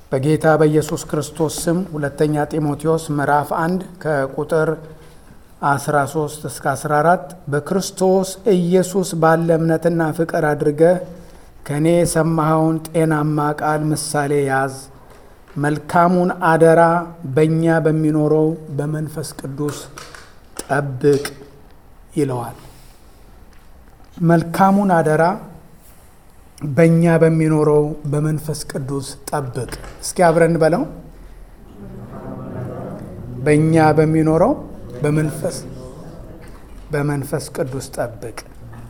በጌታ በኢየሱስ ክርስቶስ ስም ሁለተኛ ጢሞቴዎስ ምዕራፍ 1 ከቁጥር 13 እስከ 14 በክርስቶስ ኢየሱስ ባለ እምነትና ፍቅር አድርገህ ከእኔ የሰማኸውን ጤናማ ቃል ምሳሌ ያዝ። መልካሙን አደራ በእኛ በሚኖረው በመንፈስ ቅዱስ ጠብቅ ይለዋል። መልካሙን አደራ በእኛ በሚኖረው በመንፈስ ቅዱስ ጠብቅ። እስኪ አብረን በለው። በእኛ በሚኖረው በመንፈስ በመንፈስ ቅዱስ ጠብቅ።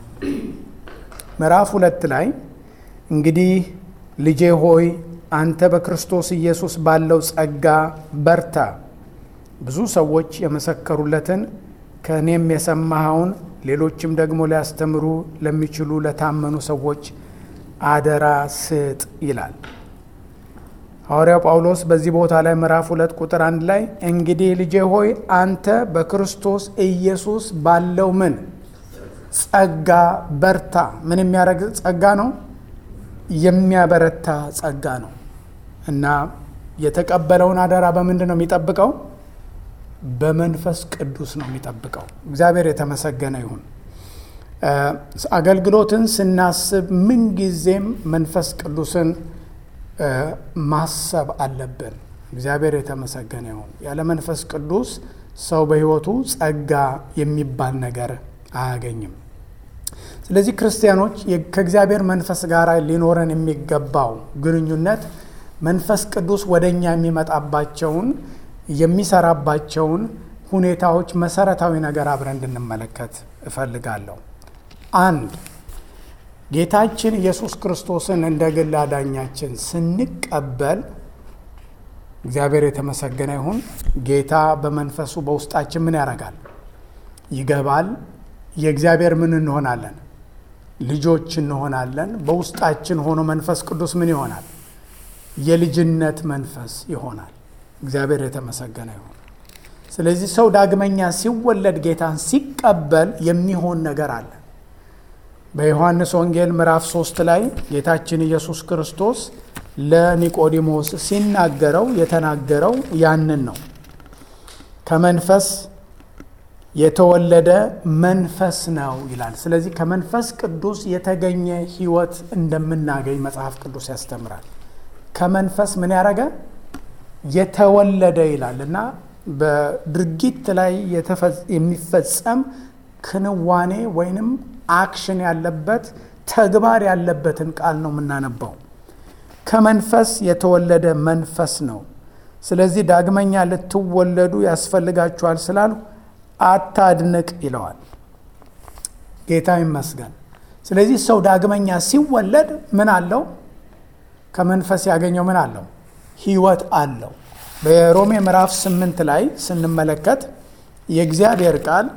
ምዕራፍ ሁለት ላይ እንግዲህ ልጄ ሆይ አንተ በክርስቶስ ኢየሱስ ባለው ጸጋ በርታ፣ ብዙ ሰዎች የመሰከሩለትን ከእኔም የሰማኸውን ሌሎችም ደግሞ ሊያስተምሩ ለሚችሉ ለታመኑ ሰዎች አደራ ስጥ ይላል ሐዋርያው ጳውሎስ በዚህ ቦታ ላይ ምዕራፍ ሁለት ቁጥር አንድ ላይ እንግዲህ ልጄ ሆይ አንተ በክርስቶስ ኢየሱስ ባለው ምን ጸጋ በርታ። ምን የሚያደርግ ጸጋ ነው? የሚያበረታ ጸጋ ነው። እና የተቀበለውን አደራ በምንድን ነው የሚጠብቀው? በመንፈስ ቅዱስ ነው የሚጠብቀው። እግዚአብሔር የተመሰገነ ይሁን። አገልግሎትን ስናስብ ምንጊዜም መንፈስ ቅዱስን ማሰብ አለብን። እግዚአብሔር የተመሰገነ ይሁን። ያለ መንፈስ ቅዱስ ሰው በሕይወቱ ጸጋ የሚባል ነገር አያገኝም። ስለዚህ ክርስቲያኖች ከእግዚአብሔር መንፈስ ጋር ሊኖረን የሚገባው ግንኙነት መንፈስ ቅዱስ ወደ እኛ የሚመጣባቸውን የሚሰራባቸውን ሁኔታዎች መሰረታዊ ነገር አብረን እንድንመለከት እፈልጋለሁ። አንድ ጌታችን ኢየሱስ ክርስቶስን እንደ ግል አዳኛችን ስንቀበል እግዚአብሔር የተመሰገነ ይሁን። ጌታ በመንፈሱ በውስጣችን ምን ያደርጋል? ይገባል። የእግዚአብሔር ምን እንሆናለን? ልጆች እንሆናለን። በውስጣችን ሆኖ መንፈስ ቅዱስ ምን ይሆናል? የልጅነት መንፈስ ይሆናል። እግዚአብሔር የተመሰገነ ይሁን። ስለዚህ ሰው ዳግመኛ ሲወለድ ጌታን ሲቀበል የሚሆን ነገር አለ። በዮሐንስ ወንጌል ምዕራፍ ሶስት ላይ ጌታችን ኢየሱስ ክርስቶስ ለኒቆዲሞስ ሲናገረው የተናገረው ያንን ነው። ከመንፈስ የተወለደ መንፈስ ነው ይላል። ስለዚህ ከመንፈስ ቅዱስ የተገኘ ሕይወት እንደምናገኝ መጽሐፍ ቅዱስ ያስተምራል። ከመንፈስ ምን ያደረገ የተወለደ ይላል እና በድርጊት ላይ የሚፈጸም ክንዋኔ ወይንም አክሽን ያለበት ተግባር ያለበትን ቃል ነው የምናነባው። ከመንፈስ የተወለደ መንፈስ ነው። ስለዚህ ዳግመኛ ልትወለዱ ያስፈልጋችኋል ስላሉ አታድንቅ ይለዋል። ጌታ ይመስገን። ስለዚህ ሰው ዳግመኛ ሲወለድ ምን አለው? ከመንፈስ ያገኘው ምን አለው? ህይወት አለው። በሮሜ ምዕራፍ ስምንት ላይ ስንመለከት የእግዚአብሔር ቃል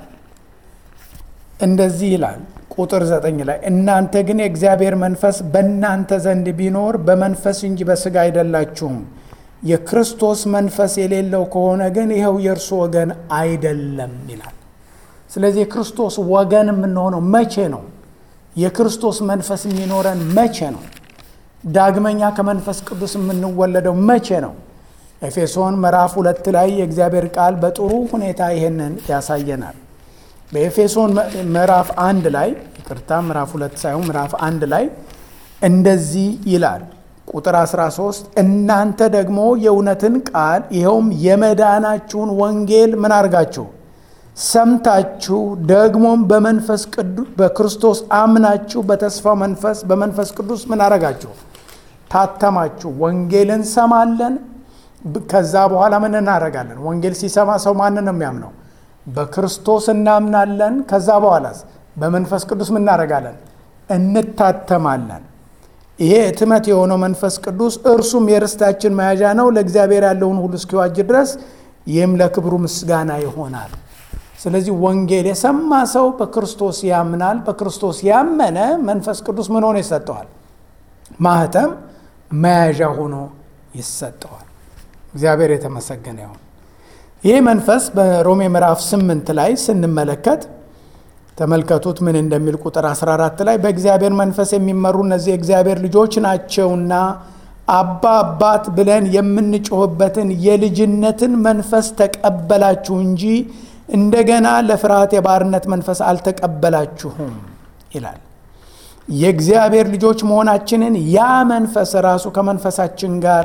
እንደዚህ ይላል ቁጥር ዘጠኝ ላይ እናንተ ግን የእግዚአብሔር መንፈስ በእናንተ ዘንድ ቢኖር በመንፈስ እንጂ በስጋ አይደላችሁም። የክርስቶስ መንፈስ የሌለው ከሆነ ግን ይኸው የእርሱ ወገን አይደለም ይላል። ስለዚህ የክርስቶስ ወገን የምንሆነው መቼ ነው? የክርስቶስ መንፈስ የሚኖረን መቼ ነው? ዳግመኛ ከመንፈስ ቅዱስ የምንወለደው መቼ ነው? ኤፌሶን ምዕራፍ ሁለት ላይ የእግዚአብሔር ቃል በጥሩ ሁኔታ ይሄንን ያሳየናል። በኤፌሶን ምዕራፍ አንድ ላይ ይቅርታ፣ ምዕራፍ ሁለት ሳይሆን ምዕራፍ አንድ ላይ እንደዚህ ይላል ቁጥር 13 እናንተ ደግሞ የእውነትን ቃል ይኸውም የመዳናችሁን ወንጌል ምን አድርጋችሁ ሰምታችሁ ደግሞም በመንፈስ ቅዱስ በክርስቶስ አምናችሁ በተስፋው መንፈስ በመንፈስ ቅዱስ ምን አረጋችሁ ታተማችሁ። ወንጌል እንሰማለን። ከዛ በኋላ ምን እናደርጋለን? ወንጌል ሲሰማ ሰው ማንን ነው የሚያምነው? በክርስቶስ እናምናለን። ከዛ በኋላስ በመንፈስ ቅዱስ ምን እናደርጋለን? እንታተማለን። ይሄ እትመት የሆነው መንፈስ ቅዱስ እርሱም የርስታችን መያዣ ነው፣ ለእግዚአብሔር ያለውን ሁሉ እስኪዋጅ ድረስ ይህም ለክብሩ ምስጋና ይሆናል። ስለዚህ ወንጌል የሰማ ሰው በክርስቶስ ያምናል። በክርስቶስ ያመነ መንፈስ ቅዱስ ምን ሆኖ ይሰጠዋል? ማህተም መያዣ ሆኖ ይሰጠዋል። እግዚአብሔር የተመሰገነ ይሁን። ይህ መንፈስ በሮሜ ምዕራፍ ስምንት ላይ ስንመለከት ተመልከቱት ምን እንደሚል ቁጥር 14 ላይ በእግዚአብሔር መንፈስ የሚመሩ እነዚህ የእግዚአብሔር ልጆች ናቸውና አባ አባት ብለን የምንጮህበትን የልጅነትን መንፈስ ተቀበላችሁ እንጂ እንደገና ለፍርሃት የባርነት መንፈስ አልተቀበላችሁም ይላል። የእግዚአብሔር ልጆች መሆናችንን ያ መንፈስ ራሱ ከመንፈሳችን ጋር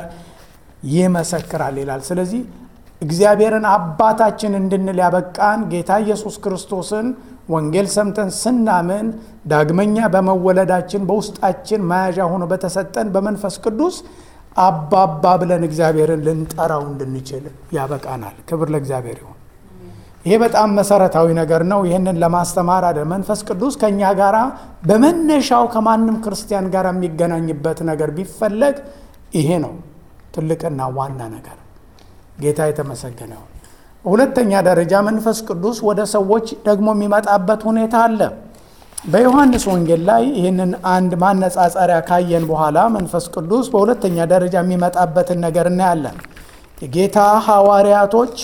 ይመሰክራል ይላል። ስለዚህ እግዚአብሔርን አባታችን እንድንል ያበቃን ጌታ ኢየሱስ ክርስቶስን ወንጌል ሰምተን ስናምን ዳግመኛ በመወለዳችን በውስጣችን መያዣ ሆኖ በተሰጠን በመንፈስ ቅዱስ አባባ ብለን እግዚአብሔርን ልንጠራው እንድንችል ያበቃናል። ክብር ለእግዚአብሔር ይሁን። ይሄ በጣም መሰረታዊ ነገር ነው። ይህንን ለማስተማር አደ መንፈስ ቅዱስ ከእኛ ጋር በመነሻው ከማንም ክርስቲያን ጋር የሚገናኝበት ነገር ቢፈለግ ይሄ ነው ትልቅና ዋና ነገር። ጌታ የተመሰገነ ይሁን። ሁለተኛ ደረጃ መንፈስ ቅዱስ ወደ ሰዎች ደግሞ የሚመጣበት ሁኔታ አለ። በዮሐንስ ወንጌል ላይ ይህንን አንድ ማነጻጸሪያ ካየን በኋላ መንፈስ ቅዱስ በሁለተኛ ደረጃ የሚመጣበትን ነገር እናያለን። የጌታ ሐዋርያቶች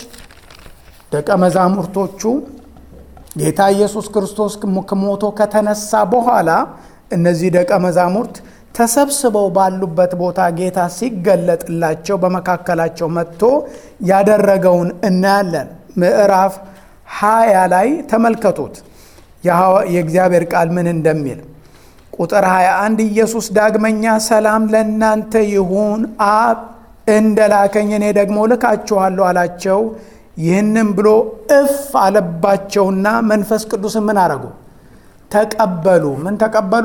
ደቀ መዛሙርቶቹ ጌታ ኢየሱስ ክርስቶስ ሞቶ ከተነሳ በኋላ እነዚህ ደቀ መዛሙርት ተሰብስበው ባሉበት ቦታ ጌታ ሲገለጥላቸው በመካከላቸው መጥቶ ያደረገውን እናያለን። ምዕራፍ ሃያ ላይ ተመልከቱት የእግዚአብሔር ቃል ምን እንደሚል ቁጥር 21 ኢየሱስ ዳግመኛ ሰላም ለእናንተ ይሁን፣ አብ እንደላከኝ እኔ ደግሞ ልካችኋለሁ አላቸው። ይህንም ብሎ እፍ አለባቸውና መንፈስ ቅዱስን ምን አረጉ? ተቀበሉ። ምን ተቀበሉ?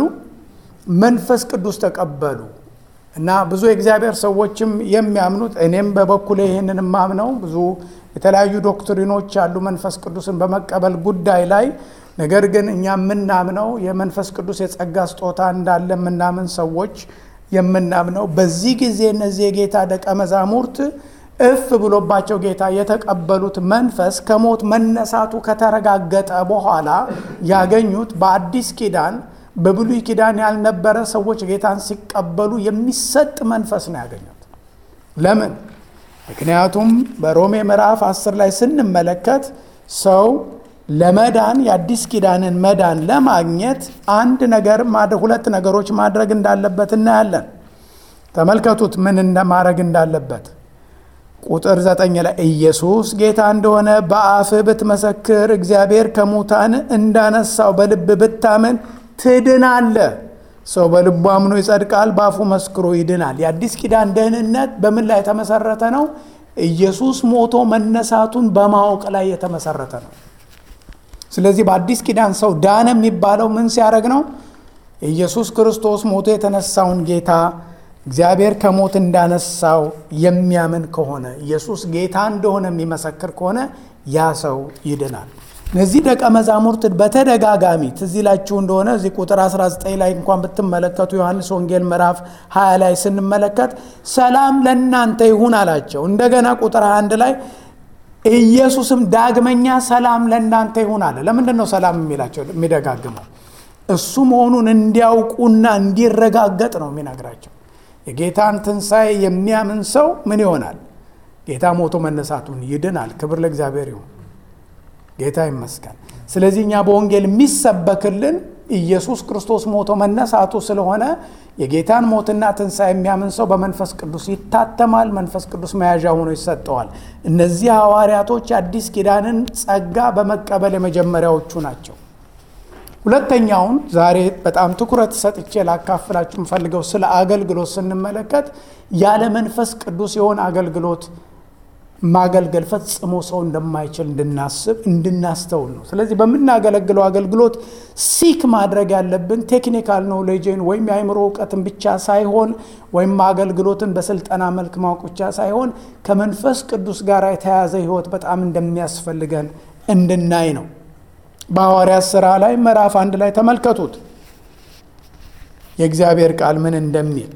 መንፈስ ቅዱስ ተቀበሉ። እና ብዙ የእግዚአብሔር ሰዎችም የሚያምኑት እኔም በበኩሌ ይህንን የማምነው ብዙ የተለያዩ ዶክትሪኖች ያሉ መንፈስ ቅዱስን በመቀበል ጉዳይ ላይ ነገር ግን እኛ የምናምነው የመንፈስ ቅዱስ የጸጋ ስጦታ እንዳለ የምናምን ሰዎች የምናምነው በዚህ ጊዜ እነዚህ የጌታ ደቀ መዛሙርት እፍ ብሎባቸው ጌታ የተቀበሉት መንፈስ ከሞት መነሳቱ ከተረጋገጠ በኋላ ያገኙት በአዲስ ኪዳን በብሉይ ኪዳን ያልነበረ ሰዎች ጌታን ሲቀበሉ የሚሰጥ መንፈስ ነው ያገኙት። ለምን? ምክንያቱም በሮሜ ምዕራፍ 10 ላይ ስንመለከት ሰው ለመዳን የአዲስ ኪዳንን መዳን ለማግኘት አንድ ነገር ሁለት ነገሮች ማድረግ እንዳለበት እናያለን። ተመልከቱት ምን ማድረግ እንዳለበት ቁጥር ዘጠኝ ላይ ኢየሱስ ጌታ እንደሆነ በአፍህ ብትመሰክር እግዚአብሔር ከሙታን እንዳነሳው በልብ ብታምን ትድናለህ። ሰው በልቡ አምኖ ይጸድቃል፣ በአፉ መስክሮ ይድናል። የአዲስ ኪዳን ደህንነት በምን ላይ የተመሰረተ ነው? ኢየሱስ ሞቶ መነሳቱን በማወቅ ላይ የተመሰረተ ነው። ስለዚህ በአዲስ ኪዳን ሰው ዳነ የሚባለው ምን ሲያደርግ ነው? ኢየሱስ ክርስቶስ ሞቶ የተነሳውን ጌታ እግዚአብሔር ከሞት እንዳነሳው የሚያምን ከሆነ ኢየሱስ ጌታ እንደሆነ የሚመሰክር ከሆነ ያ ሰው ይድናል። እነዚህ ደቀ መዛሙርት በተደጋጋሚ ትዝ ይላችሁ እንደሆነ እዚህ ቁጥር 19 ላይ እንኳን ብትመለከቱ ዮሐንስ ወንጌል ምዕራፍ 20 ላይ ስንመለከት ሰላም ለእናንተ ይሁን አላቸው። እንደገና ቁጥር 21 ላይ ኢየሱስም ዳግመኛ ሰላም ለእናንተ ይሁን አለ። ለምንድን ነው ሰላም የሚላቸው የሚደጋግመው? እሱ መሆኑን እንዲያውቁና እንዲረጋገጥ ነው የሚነግራቸው። የጌታን ትንሣኤ የሚያምን ሰው ምን ይሆናል? ጌታ ሞቶ መነሳቱን ይድናል። ክብር ለእግዚአብሔር ይሁን። ጌታ ይመስገን። ስለዚህ እኛ በወንጌል የሚሰበክልን ኢየሱስ ክርስቶስ ሞቶ መነሳቱ ስለሆነ የጌታን ሞትና ትንሣኤ የሚያምን ሰው በመንፈስ ቅዱስ ይታተማል። መንፈስ ቅዱስ መያዣ ሆኖ ይሰጠዋል። እነዚህ ሐዋርያቶች የአዲስ ኪዳንን ጸጋ በመቀበል የመጀመሪያዎቹ ናቸው። ሁለተኛውን ዛሬ በጣም ትኩረት ሰጥቼ ላካፍላችሁ የምፈልገው ስለ አገልግሎት ስንመለከት ያለ መንፈስ ቅዱስ የሆነ አገልግሎት ማገልገል ፈጽሞ ሰው እንደማይችል እንድናስብ እንድናስተውል ነው። ስለዚህ በምናገለግለው አገልግሎት ሲክ ማድረግ ያለብን ቴክኒካል ኖሌጅን ወይም የአእምሮ እውቀትን ብቻ ሳይሆን ወይም አገልግሎትን በስልጠና መልክ ማወቅ ብቻ ሳይሆን ከመንፈስ ቅዱስ ጋር የተያያዘ ሕይወት በጣም እንደሚያስፈልገን እንድናይ ነው። በሐዋርያት ሥራ ላይ ምዕራፍ አንድ ላይ ተመልከቱት የእግዚአብሔር ቃል ምን እንደሚል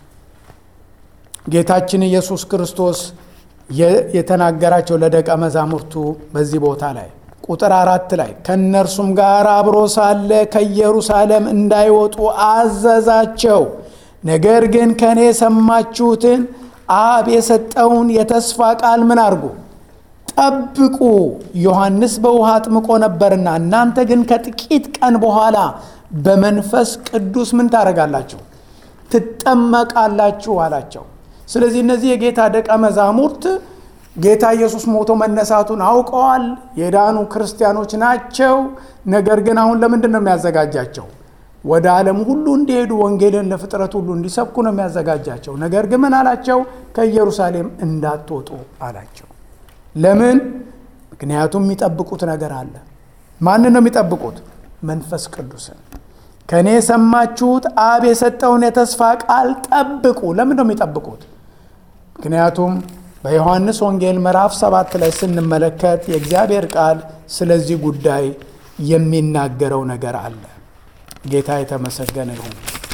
ጌታችን ኢየሱስ ክርስቶስ የተናገራቸው ለደቀ መዛሙርቱ በዚህ ቦታ ላይ ቁጥር አራት ላይ ከእነርሱም ጋር አብሮ ሳለ ከኢየሩሳሌም እንዳይወጡ አዘዛቸው። ነገር ግን ከእኔ የሰማችሁትን አብ የሰጠውን የተስፋ ቃል ምን አድርጉ ጠብቁ። ዮሐንስ በውሃ አጥምቆ ነበርና እናንተ ግን ከጥቂት ቀን በኋላ በመንፈስ ቅዱስ ምን ታደርጋላችሁ? ትጠመቃላችሁ አላቸው። ስለዚህ እነዚህ የጌታ ደቀ መዛሙርት ጌታ ኢየሱስ ሞቶ መነሳቱን አውቀዋል። የዳኑ ክርስቲያኖች ናቸው። ነገር ግን አሁን ለምንድን ነው የሚያዘጋጃቸው? ወደ ዓለም ሁሉ እንዲሄዱ ወንጌልን ለፍጥረት ሁሉ እንዲሰብኩ ነው የሚያዘጋጃቸው። ነገር ግን ምን አላቸው? ከኢየሩሳሌም እንዳትወጡ አላቸው። ለምን? ምክንያቱም የሚጠብቁት ነገር አለ። ማንን ነው የሚጠብቁት? መንፈስ ቅዱስን። ከእኔ የሰማችሁት አብ የሰጠውን የተስፋ ቃል ጠብቁ። ለምን ነው የሚጠብቁት? ምክንያቱም በዮሐንስ ወንጌል ምዕራፍ ሰባት ላይ ስንመለከት የእግዚአብሔር ቃል ስለዚህ ጉዳይ የሚናገረው ነገር አለ። ጌታ የተመሰገነ ይሁን።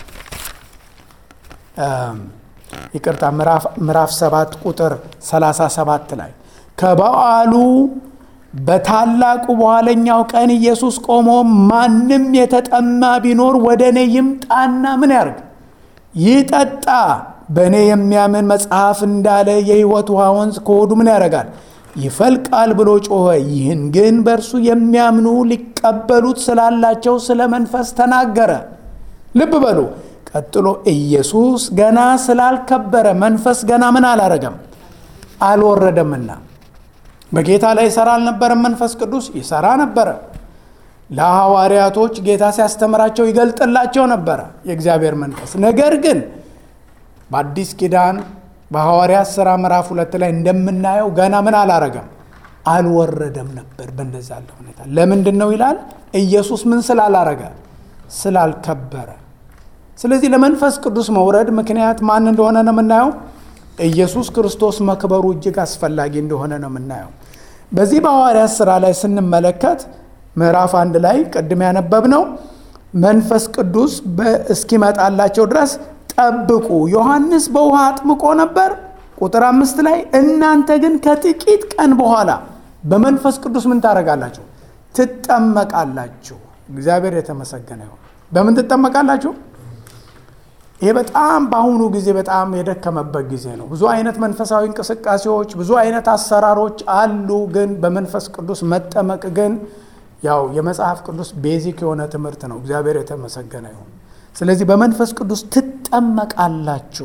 ይቅርታ ምዕራፍ ሰባት ቁጥር 37 ላይ ከበዓሉ በታላቁ በኋለኛው ቀን ኢየሱስ ቆሞ ማንም የተጠማ ቢኖር ወደ እኔ ይምጣና ምን ያርግ? ይጠጣ። በእኔ የሚያምን መጽሐፍ እንዳለ የሕይወት ውሃ ወንዝ ከሆዱ ምን ያደርጋል? ይፈልቃል ብሎ ጮኸ። ይህን ግን በእርሱ የሚያምኑ ሊቀበሉት ስላላቸው ስለ መንፈስ ተናገረ። ልብ በሉ። ቀጥሎ ኢየሱስ ገና ስላልከበረ መንፈስ ገና ምን አላረገም አልወረደምና በጌታ ላይ ይሰራ አልነበረም። መንፈስ ቅዱስ ይሰራ ነበረ። ለሐዋርያቶች ጌታ ሲያስተምራቸው ይገልጥላቸው ነበረ የእግዚአብሔር መንፈስ። ነገር ግን በአዲስ ኪዳን በሐዋርያት ሥራ ምዕራፍ ሁለት ላይ እንደምናየው ገና ምን አላረገም አልወረደም ነበር። በእንደዛ ያለ ሁኔታ ለምንድን ነው ይላል? ኢየሱስ ምን ስላላረገ ስላልከበረ። ስለዚህ ለመንፈስ ቅዱስ መውረድ ምክንያት ማን እንደሆነ ነው የምናየው ኢየሱስ ክርስቶስ መክበሩ እጅግ አስፈላጊ እንደሆነ ነው የምናየው። በዚህ በሐዋርያት ሥራ ላይ ስንመለከት ምዕራፍ አንድ ላይ ቅድም ያነበብነው መንፈስ ቅዱስ እስኪመጣላቸው ድረስ ጠብቁ። ዮሐንስ በውሃ አጥምቆ ነበር። ቁጥር አምስት ላይ እናንተ ግን ከጥቂት ቀን በኋላ በመንፈስ ቅዱስ ምን ታደርጋላችሁ? ትጠመቃላችሁ። እግዚአብሔር የተመሰገነ ይሁን። በምን ትጠመቃላችሁ? ይሄ በጣም በአሁኑ ጊዜ በጣም የደከመበት ጊዜ ነው። ብዙ አይነት መንፈሳዊ እንቅስቃሴዎች፣ ብዙ አይነት አሰራሮች አሉ። ግን በመንፈስ ቅዱስ መጠመቅ ግን ያው የመጽሐፍ ቅዱስ ቤዚክ የሆነ ትምህርት ነው። እግዚአብሔር የተመሰገነ ይሁን። ስለዚህ በመንፈስ ቅዱስ ትጠመቃላችሁ።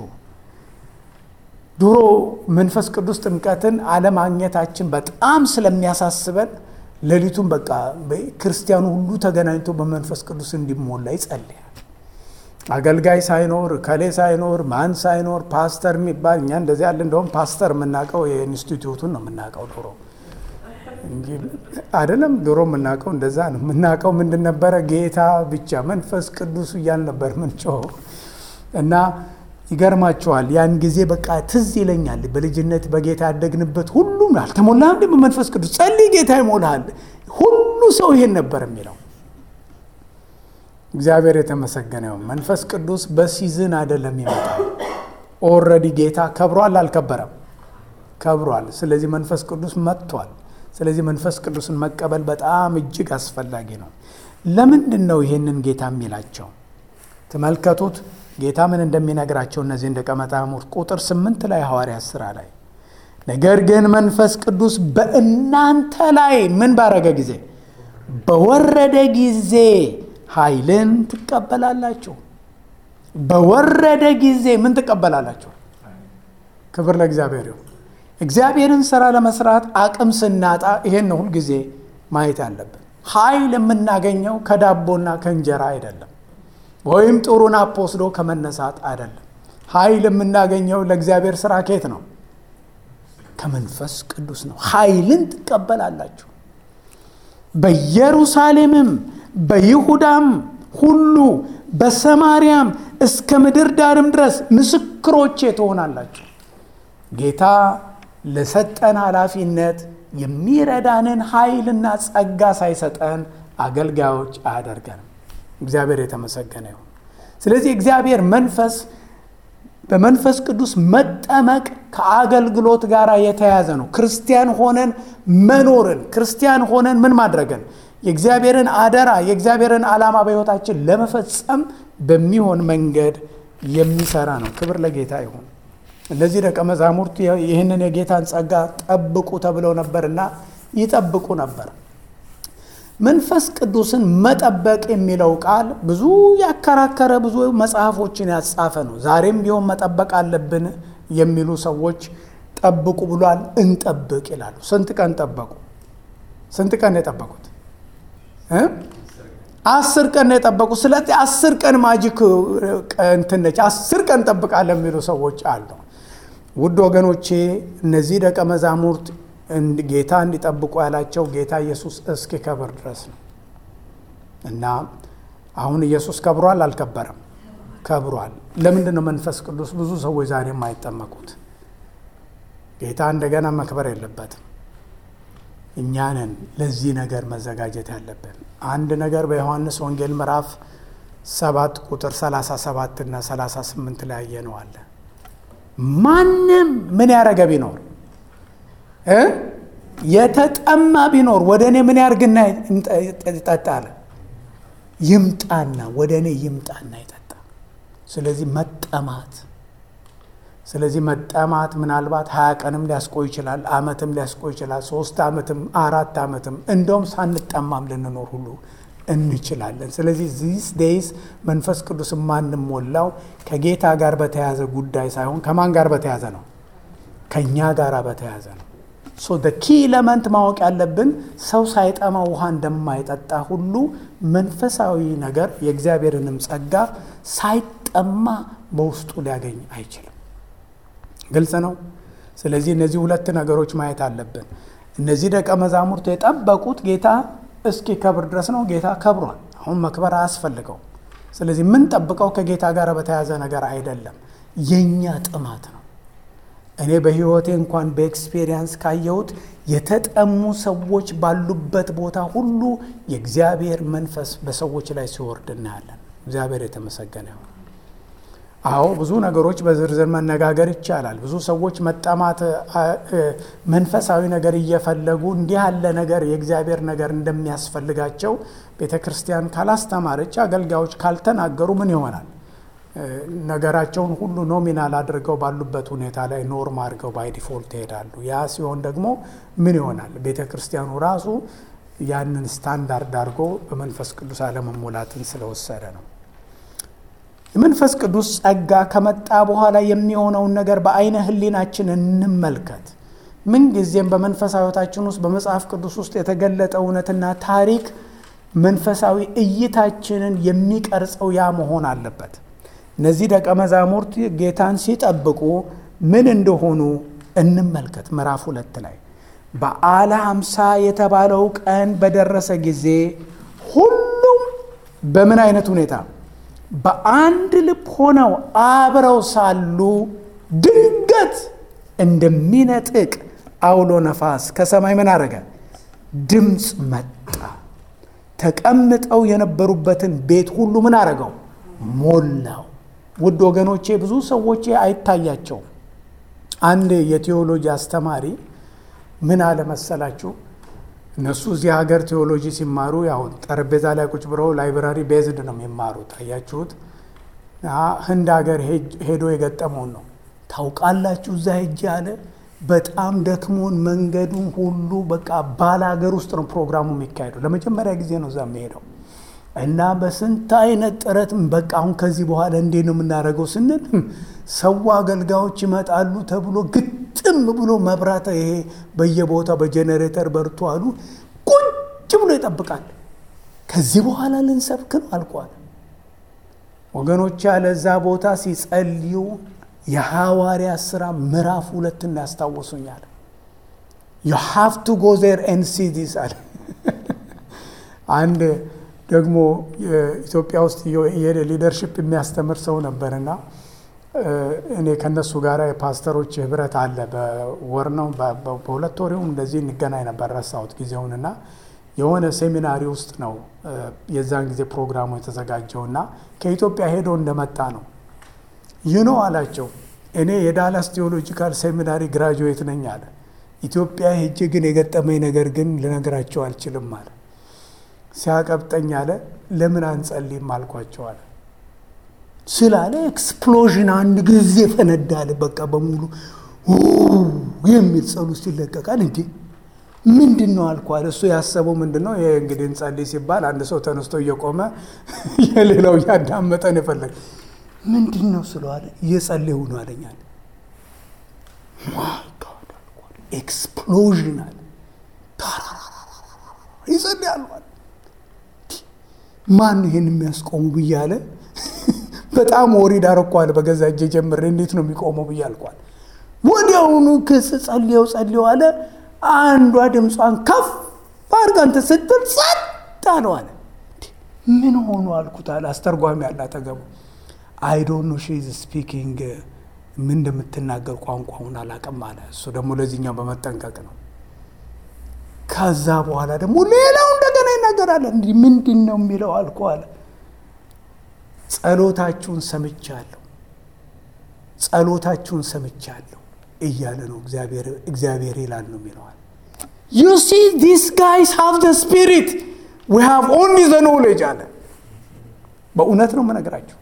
ድሮ መንፈስ ቅዱስ ጥምቀትን አለማግኘታችን በጣም ስለሚያሳስበን ሌሊቱን በቃ ክርስቲያኑ ሁሉ ተገናኝቶ በመንፈስ ቅዱስ እንዲሞላ ይጸልያል። አገልጋይ ሳይኖር ከሌ ሳይኖር ማን ሳይኖር ፓስተር የሚባል እኛ እንደዚህ ያለ እንደውም ፓስተር የምናውቀው የኢንስቲትዩቱን ነው የምናውቀው ድሮ አይደለም። ድሮ የምናውቀው እንደዛ ነው የምናውቀው። ምንድን ነበረ? ጌታ ብቻ መንፈስ ቅዱስ እያል ነበር ምንጮኸው እና ይገርማቸዋል። ያን ጊዜ በቃ ትዝ ይለኛል። በልጅነት በጌታ ያደግንበት ሁሉም አልተሞላ እንዲ በመንፈስ ቅዱስ ጸልይ፣ ጌታ ይሞልሃል። ሁሉ ሰው ይሄን ነበር የሚለው። እግዚአብሔር የተመሰገነ ይሁን። መንፈስ ቅዱስ በሲዝን አይደለም ይመጣል። ኦልሬዲ ጌታ ከብሯል። አልከበረም? ከብሯል። ስለዚህ መንፈስ ቅዱስ መጥቷል። ስለዚህ መንፈስ ቅዱስን መቀበል በጣም እጅግ አስፈላጊ ነው። ለምንድን ነው ይሄንን ጌታ የሚላቸው? ተመልከቱት ጌታ ምን እንደሚነግራቸው እነዚህን ደቀ መዛሙርት ቁጥር ስምንት ላይ ሐዋርያት ሥራ ላይ ነገር ግን መንፈስ ቅዱስ በእናንተ ላይ ምን ባረገ ጊዜ በወረደ ጊዜ ኃይልን ትቀበላላችሁ። በወረደ ጊዜ ምን ትቀበላላችሁ? ክብር ለእግዚአብሔር ይሁን። እግዚአብሔርን ስራ ለመስራት አቅም ስናጣ ይሄን ነው ሁልጊዜ ማየት ያለብን። ኃይል የምናገኘው ከዳቦና ከእንጀራ አይደለም፣ ወይም ጥሩ ናፕ ወስዶ ከመነሳት አይደለም። ኃይል የምናገኘው ለእግዚአብሔር ስራ ከየት ነው? ከመንፈስ ቅዱስ ነው። ኃይልን ትቀበላላችሁ። በኢየሩሳሌምም በይሁዳም ሁሉ በሰማርያም እስከ ምድር ዳርም ድረስ ምስክሮቼ ትሆናላችሁ። ጌታ ለሰጠን ኃላፊነት የሚረዳንን ኃይልና ጸጋ ሳይሰጠን አገልጋዮች አያደርገንም። እግዚአብሔር የተመሰገነ ይሁን። ስለዚህ እግዚአብሔር መንፈስ በመንፈስ ቅዱስ መጠመቅ ከአገልግሎት ጋር የተያያዘ ነው። ክርስቲያን ሆነን መኖርን ክርስቲያን ሆነን ምን ማድረግን የእግዚአብሔርን አደራ የእግዚአብሔርን ዓላማ በሕይወታችን ለመፈጸም በሚሆን መንገድ የሚሰራ ነው። ክብር ለጌታ ይሁን። እነዚህ ደቀ መዛሙርት ይህንን የጌታን ጸጋ ጠብቁ ተብለው ነበርና ይጠብቁ ነበር። መንፈስ ቅዱስን መጠበቅ የሚለው ቃል ብዙ ያከራከረ ብዙ መጽሐፎችን ያጻፈ ነው። ዛሬም ቢሆን መጠበቅ አለብን የሚሉ ሰዎች ጠብቁ ብሏል። እንጠብቅ ይላሉ። ስንት ቀን ጠበቁ? ስንት ቀን ነው የጠበቁት? አስር ቀን ነው የጠበቁ። ስለዚህ አስር ቀን ማጂክ እንትን ነች። አስር ቀን ጠብቃለን የሚሉ ሰዎች አሉ። ውድ ወገኖቼ እነዚህ ደቀ መዛሙርት ጌታ እንዲጠብቁ ያላቸው ጌታ ኢየሱስ እስኪከብር ድረስ ነው እና አሁን ኢየሱስ ከብሯል አልከበረም? ከብሯል። ለምንድን ነው መንፈስ ቅዱስ ብዙ ሰዎች ዛሬ የማይጠመቁት? ጌታ እንደገና መክበር የለበትም። እኛንን ለዚህ ነገር መዘጋጀት ያለብን አንድ ነገር በዮሐንስ ወንጌል ምዕራፍ ሰባት ቁጥር 37 እና 38 ላይ ያየነዋል። ማንም ምን ያደረገ ቢኖር እ የተጠማ ቢኖር ወደ እኔ ምን ያርግና ይጠጣ አለ። ይምጣና ወደ እኔ ይምጣና ይጠጣ። ስለዚህ መጠማት ስለዚህ መጠማት ምናልባት ሀያ ቀንም ሊያስቆይ ይችላል፣ አመትም ሊያስቆይ ይችላል፣ ሶስት አመትም አራት አመትም እንደውም ሳንጠማም ልንኖር ሁሉ እንችላለን። ስለዚህ ዚስ ዴይስ መንፈስ ቅዱስ የማንሞላው ከጌታ ጋር በተያዘ ጉዳይ ሳይሆን ከማን ጋር በተያዘ ነው? ከእኛ ጋር በተያዘ ነው። ሶ ደ ኪ ኤለመንት ማወቅ ያለብን ሰው ሳይጠማ ውሃ እንደማይጠጣ ሁሉ መንፈሳዊ ነገር የእግዚአብሔርንም ጸጋ ሳይጠማ በውስጡ ሊያገኝ አይችልም። ግልጽ ነው። ስለዚህ እነዚህ ሁለት ነገሮች ማየት አለብን። እነዚህ ደቀ መዛሙርት የጠበቁት ጌታ እስኪ ከብር ድረስ ነው። ጌታ ከብሯል። አሁን መክበር አያስፈልገው። ስለዚህ የምንጠብቀው ከጌታ ጋር በተያዘ ነገር አይደለም፣ የእኛ ጥማት ነው። እኔ በሕይወቴ እንኳን በኤክስፔሪየንስ ካየሁት የተጠሙ ሰዎች ባሉበት ቦታ ሁሉ የእግዚአብሔር መንፈስ በሰዎች ላይ ሲወርድ እናያለን። እግዚአብሔር የተመሰገነ ይሁን። አዎ ብዙ ነገሮች በዝርዝር መነጋገር ይቻላል። ብዙ ሰዎች መጠማት መንፈሳዊ ነገር እየፈለጉ እንዲህ ያለ ነገር የእግዚአብሔር ነገር እንደሚያስፈልጋቸው ቤተ ክርስቲያን ካላስተማረች፣ አገልጋዮች ካልተናገሩ ምን ይሆናል? ነገራቸውን ሁሉ ኖሚናል አድርገው ባሉበት ሁኔታ ላይ ኖርም አድርገው ባይ ዲፎልት ይሄዳሉ። ያ ሲሆን ደግሞ ምን ይሆናል? ቤተ ክርስቲያኑ ራሱ ያንን ስታንዳርድ አድርጎ በመንፈስ ቅዱስ አለመሞላትን ስለወሰደ ነው። የመንፈስ ቅዱስ ጸጋ ከመጣ በኋላ የሚሆነውን ነገር በአይነ ሕሊናችን እንመልከት። ምንጊዜም በመንፈሳዊ ሕይወታችን ውስጥ በመጽሐፍ ቅዱስ ውስጥ የተገለጠ እውነትና ታሪክ መንፈሳዊ እይታችንን የሚቀርጸው ያ መሆን አለበት። እነዚህ ደቀ መዛሙርት ጌታን ሲጠብቁ ምን እንደሆኑ እንመልከት። ምዕራፍ ሁለት ላይ በዓለ ሃምሳ የተባለው ቀን በደረሰ ጊዜ ሁሉም በምን አይነት ሁኔታ በአንድ ልብ ሆነው አብረው ሳሉ ድንገት እንደሚነጥቅ አውሎ ነፋስ ከሰማይ ምን አደረገ? ድምፅ መጣ። ተቀምጠው የነበሩበትን ቤት ሁሉ ምን አደረገው? ሞላው። ውድ ወገኖቼ ብዙ ሰዎች አይታያቸውም። አንድ የቴዎሎጂ አስተማሪ ምን አለ መሰላችሁ? እነሱ እዚህ ሀገር ቴዎሎጂ ሲማሩ ያው ጠረጴዛ ላይ ቁጭ ብለው ላይብራሪ ቤዝድ ነው የሚማሩት። አያችሁት? ህንድ ሀገር ሄዶ የገጠመውን ነው ታውቃላችሁ። እዛ ሄጄ አለ በጣም ደክሞን መንገዱን ሁሉ በቃ ባለ ሀገር ውስጥ ነው ፕሮግራሙ የሚካሄደው። ለመጀመሪያ ጊዜ ነው እዛ የሚሄደው እና በስንት አይነት ጥረት በቃ አሁን ከዚህ በኋላ እንዴት ነው የምናደርገው ስንል ሰው አገልጋዮች ይመጣሉ ተብሎ ግጥም ብሎ መብራት ይሄ በየቦታው በጄኔሬተር በርቶ አሉ ቁጭ ብሎ ይጠብቃል። ከዚህ በኋላ ልንሰብክ ነው አልቋል። ወገኖች ያለ እዛ ቦታ ሲጸልዩ የሐዋርያ ሥራ ምዕራፍ ሁለትን ያስታወሱኛል። ዩ ሃቭ ቱ ጎ ዜር ኤንድ ሲ ዲስ አለ። አንድ ደግሞ ኢትዮጵያ ውስጥ ሊደርሽፕ የሚያስተምር ሰው ነበርና እኔ ከነሱ ጋር የፓስተሮች ህብረት አለ። በወር ነው በሁለት ወር እንደዚህ እንገናኝ ነበር፣ ረሳሁት ጊዜውንና የሆነ ሴሚናሪ ውስጥ ነው የዛን ጊዜ ፕሮግራሙ የተዘጋጀውና ከኢትዮጵያ ሄዶ እንደመጣ ነው ይኖ አላቸው። እኔ የዳላስ ቴዎሎጂካል ሴሚናሪ ግራጁዌት ነኝ አለ። ኢትዮጵያ ሄጄ ግን የገጠመኝ ነገር ግን ልነግራቸው አልችልም አለ። ሲያቀብጠኝ አለ ለምን አንጸልይም አልኳቸው አለ ስላለ ኤክስፕሎዥን አንድ ጊዜ ፈነዳለ። በቃ በሙሉ የሚል ጸሎት ይለቀቃል። እንዴ ምንድን ነው አልኳለ። እሱ ያሰበው ምንድን ነው? ይሄ እንግዲህ እንጸልይ ሲባል አንድ ሰው ተነስቶ እየቆመ የሌላው እያዳመጠን የፈለገ ምንድን ነው ስለዋለ እየጸለዩ ነው አለኛል። ኤክስፕሎዥን አለ። ይጸልያሉ አለ። ማን ይህን የሚያስቆሙ ብዬ አለ። በጣም ወሪድ አረኳል። በገዛ እጄ ጀምሬ እንዴት ነው የሚቆመው ብዬ አልኳል። ወዲያውኑ ክስ ጸልየው ጸልየው አለ። አንዷ ድምጿን ከፍ አድርጋ እንትን ስትል ጸጥ አለው አለ። ምን ሆኑ አልኩት አለ። አስተርጓሚ ያለ አጠገቡ አይ ዶንት ኖ ሺ ኢዝ ስፒኪንግ ምን እንደምትናገር ቋንቋውን አላውቅም አለ። እሱ ደግሞ ለዚህኛው በመጠንቀቅ ነው። ከዛ በኋላ ደግሞ ሌላው እንደገና ይናገራል። እንዲህ ምንድን ነው የሚለው አልኩ አለ። ጸሎታችሁን ሰምቻለሁ፣ ጸሎታችሁን ሰምቻለሁ እያለ ነው እግዚአብሔር ይላል ነው የሚለዋል። ዩ ሲ ዲስ ጋይስ ሃቭ ዘ ስፒሪት ዊ ሃቭ ኦንሊ ዘ ኖሌጅ አለ። በእውነት ነው የምነግራቸው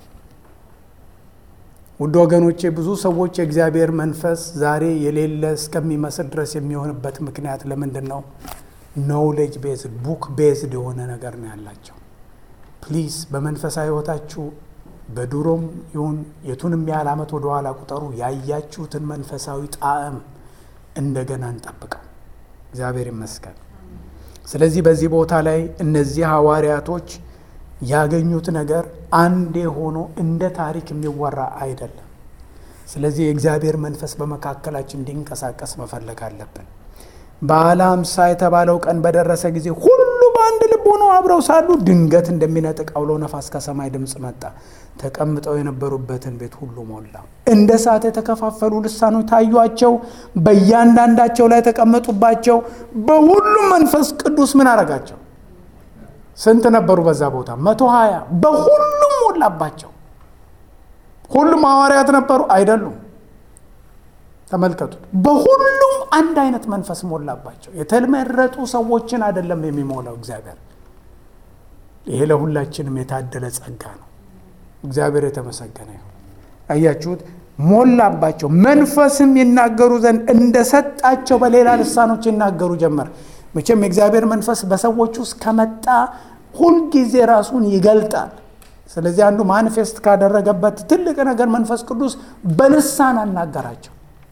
ውድ ወገኖቼ፣ ብዙ ሰዎች የእግዚአብሔር መንፈስ ዛሬ የሌለ እስከሚመስል ድረስ የሚሆንበት ምክንያት ለምንድን ነው? ኖውሌጅ ቤዝድ ቡክ ቤዝድ የሆነ ነገር ነው ያላቸው። ፕሊዝ በመንፈሳዊ ሕይወታችሁ በድሮም ይሁን የቱንም ያህል ዓመት ወደኋላ ቁጠሩ፣ ያያችሁትን መንፈሳዊ ጣዕም እንደገና እንጠብቀው። እግዚአብሔር ይመስገን። ስለዚህ በዚህ ቦታ ላይ እነዚህ ሐዋርያቶች ያገኙት ነገር አንዴ ሆኖ እንደ ታሪክ የሚወራ አይደለም። ስለዚህ የእግዚአብሔር መንፈስ በመካከላችን እንዲንቀሳቀስ መፈለግ አለብን። በዓለ ሃምሳ የተባለው ቀን በደረሰ ጊዜ ሁሉ በአንድ ልብ ሆነው አብረው ሳሉ ድንገት እንደሚነጥቅ አውሎ ነፋስ ከሰማይ ድምፅ መጣ፣ ተቀምጠው የነበሩበትን ቤት ሁሉ ሞላ። እንደ እሳት የተከፋፈሉ ልሳኖች ታዩአቸው፣ በእያንዳንዳቸው ላይ ተቀመጡባቸው። በሁሉም መንፈስ ቅዱስ ምን አረጋቸው? ስንት ነበሩ በዛ ቦታ? መቶ ሀያ በሁሉም ሞላባቸው። ሁሉም ሐዋርያት ነበሩ አይደሉም? ተመልከቱት። በሁሉም አንድ አይነት መንፈስ ሞላባቸው። የተመረጡ ሰዎችን አይደለም የሚሞላው እግዚአብሔር። ይሄ ለሁላችንም የታደለ ጸጋ ነው። እግዚአብሔር የተመሰገነ ይሁን። አያችሁት? ሞላባቸው። መንፈስም ይናገሩ ዘንድ እንደሰጣቸው በሌላ ልሳኖች ይናገሩ ጀመር። መቼም የእግዚአብሔር መንፈስ በሰዎች ውስጥ ከመጣ ሁልጊዜ ራሱን ይገልጣል። ስለዚህ አንዱ ማኒፌስት ካደረገበት ትልቅ ነገር መንፈስ ቅዱስ በልሳን አናገራቸው።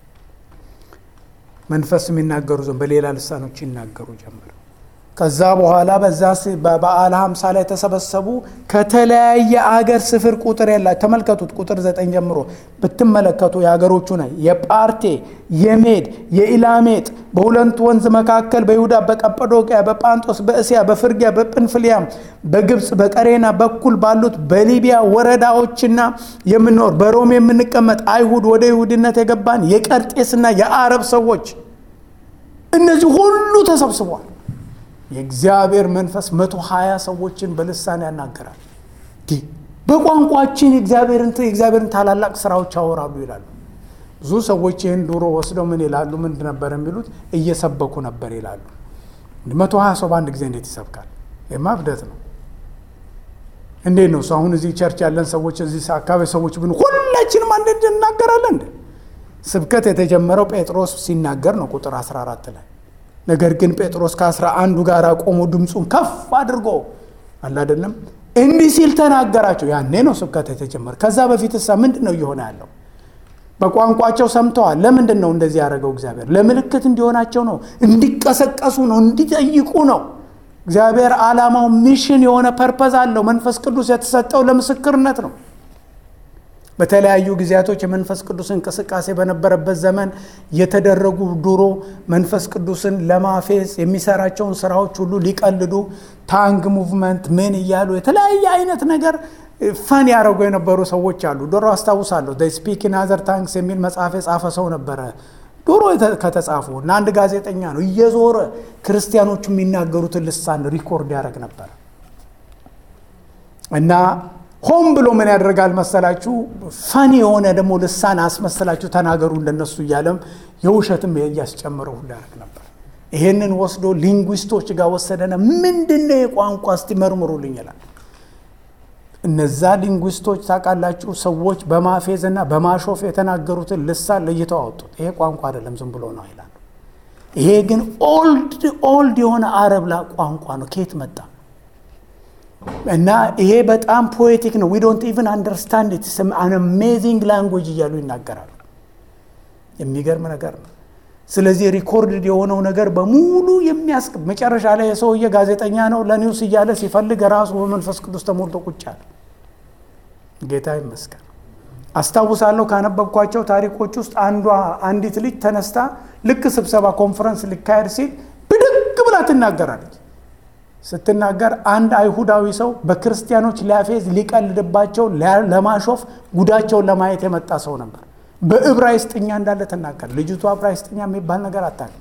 መንፈስ የሚናገሩ ዘንድ በሌላ ልሳኖች ይናገሩ ጀመር። ከዛ በኋላ በዛ በበዓለ ሃምሳ ላይ ተሰበሰቡ። ከተለያየ አገር ስፍር ቁጥር የላቸው። ተመልከቱት፣ ቁጥር ዘጠኝ ጀምሮ ብትመለከቱ የሀገሮቹ ነ የጳርቴ፣ የሜድ፣ የኢላሜጥ በሁለቱ ወንዝ መካከል በይሁዳ፣ በቀጰዶቅያ፣ በጳንጦስ፣ በእስያ፣ በፍርጊያ፣ በጵንፍልያም፣ በግብፅ፣ በቀሬና በኩል ባሉት በሊቢያ ወረዳዎችና የምንኖር በሮም የምንቀመጥ አይሁድ ወደ ይሁድነት የገባን የቀርጤስና የአረብ ሰዎች እነዚህ ሁሉ ተሰብስቧል። የእግዚአብሔር መንፈስ መቶ ሀያ ሰዎችን በልሳን ያናገራል። በቋንቋችን የእግዚአብሔርን ታላላቅ ስራዎች ያወራሉ ይላሉ። ብዙ ሰዎች ይህን ዱሮ ወስደው ምን ይላሉ? ምንድ ነበር የሚሉት? እየሰበኩ ነበር ይላሉ። መቶ ሀያ ሰው በአንድ ጊዜ እንዴት ይሰብካል? ይህማ እብደት ነው። እንዴት ነው እሱ? አሁን እዚህ ቸርች ያለን ሰዎች እዚህ አካባቢ ሰዎች ብን ሁላችንም አንድ እናገራለን እንደ ስብከት የተጀመረው ጴጥሮስ ሲናገር ነው ቁጥር 14 ላይ ነገር ግን ጴጥሮስ ከአስራ አንዱ ጋር ቆሞ ድምፁን ከፍ አድርጎ አለ አይደለም እንዲህ ሲል ተናገራቸው። ያኔ ነው ስብከት የተጀመረ። ከዛ በፊት እሳ ምንድን ነው እየሆነ ያለው? በቋንቋቸው ሰምተዋል። ለምንድን ነው እንደዚህ ያደረገው እግዚአብሔር? ለምልክት እንዲሆናቸው ነው፣ እንዲቀሰቀሱ ነው፣ እንዲጠይቁ ነው። እግዚአብሔር ዓላማው ሚሽን የሆነ ፐርፐዝ አለው። መንፈስ ቅዱስ የተሰጠው ለምስክርነት ነው። በተለያዩ ጊዜያቶች የመንፈስ ቅዱስ እንቅስቃሴ በነበረበት ዘመን የተደረጉ ድሮ መንፈስ ቅዱስን ለማፌዝ የሚሰራቸውን ስራዎች ሁሉ ሊቀልዱ ታንግ ሙቭመንት ምን እያሉ የተለያየ አይነት ነገር ፈን ያደረጉ የነበሩ ሰዎች አሉ። ድሮ አስታውሳለሁ ስፒክ ኢን አዘር ታንክስ የሚል መጽሐፍ የጻፈ ሰው ነበረ። ድሮ ከተጻፉ እና አንድ ጋዜጠኛ ነው እየዞረ ክርስቲያኖቹ የሚናገሩትን ልሳን ሪኮርድ ያደረግ ነበር እና ሆም ብሎ ምን ያደርጋል መሰላችሁ? ፈኒ የሆነ ደግሞ ልሳን አስመሰላችሁ ተናገሩ እንደነሱ እያለም የውሸትም እያስጨምረው ሁሉ ያደርግ ነበር። ይሄንን ወስዶ ሊንጉስቶች ጋር ወሰደነ። ምንድነው የቋንቋ እስቲ መርምሩልኝ ይላል። እነዛ ሊንጉስቶች ታውቃላችሁ፣ ሰዎች በማፌዝ እና በማሾፍ የተናገሩትን ልሳን ለይተው አወጡት። ይሄ ቋንቋ አይደለም ዝም ብሎ ነው ይላሉ። ይሄ ግን ኦልድ ኦልድ የሆነ አረብ ላ ቋንቋ ነው። ከየት መጣ? እና ይሄ በጣም ፖኤቲክ ነው። ዊ ዶንት ኢቨን አንደርስታንድ ኢት አን አሜዚንግ ላንጉጅ እያሉ ይናገራሉ። የሚገርም ነገር ነው። ስለዚህ ሪኮርድድ የሆነው ነገር በሙሉ የሚያስ መጨረሻ ላይ የሰውዬ ጋዜጠኛ ነው ለኒውስ እያለ ሲፈልግ ራሱ በመንፈስ ቅዱስ ተሞልቶ ቁጭ አለ። ጌታ ይመስገን። አስታውሳለሁ ካነበብኳቸው ታሪኮች ውስጥ አንዷ አንዲት ልጅ ተነስታ ልክ ስብሰባ ኮንፈረንስ ሊካሄድ ሲል ብድግ ብላ ትናገራለች። ስትናገር አንድ አይሁዳዊ ሰው በክርስቲያኖች ሊያፌዝ ሊቀልድባቸው ለማሾፍ ጉዳቸውን ለማየት የመጣ ሰው ነበር። በዕብራይስጥኛ እንዳለ ትናገር። ልጅቷ ዕብራይስጥኛ የሚባል ነገር አታውቅም።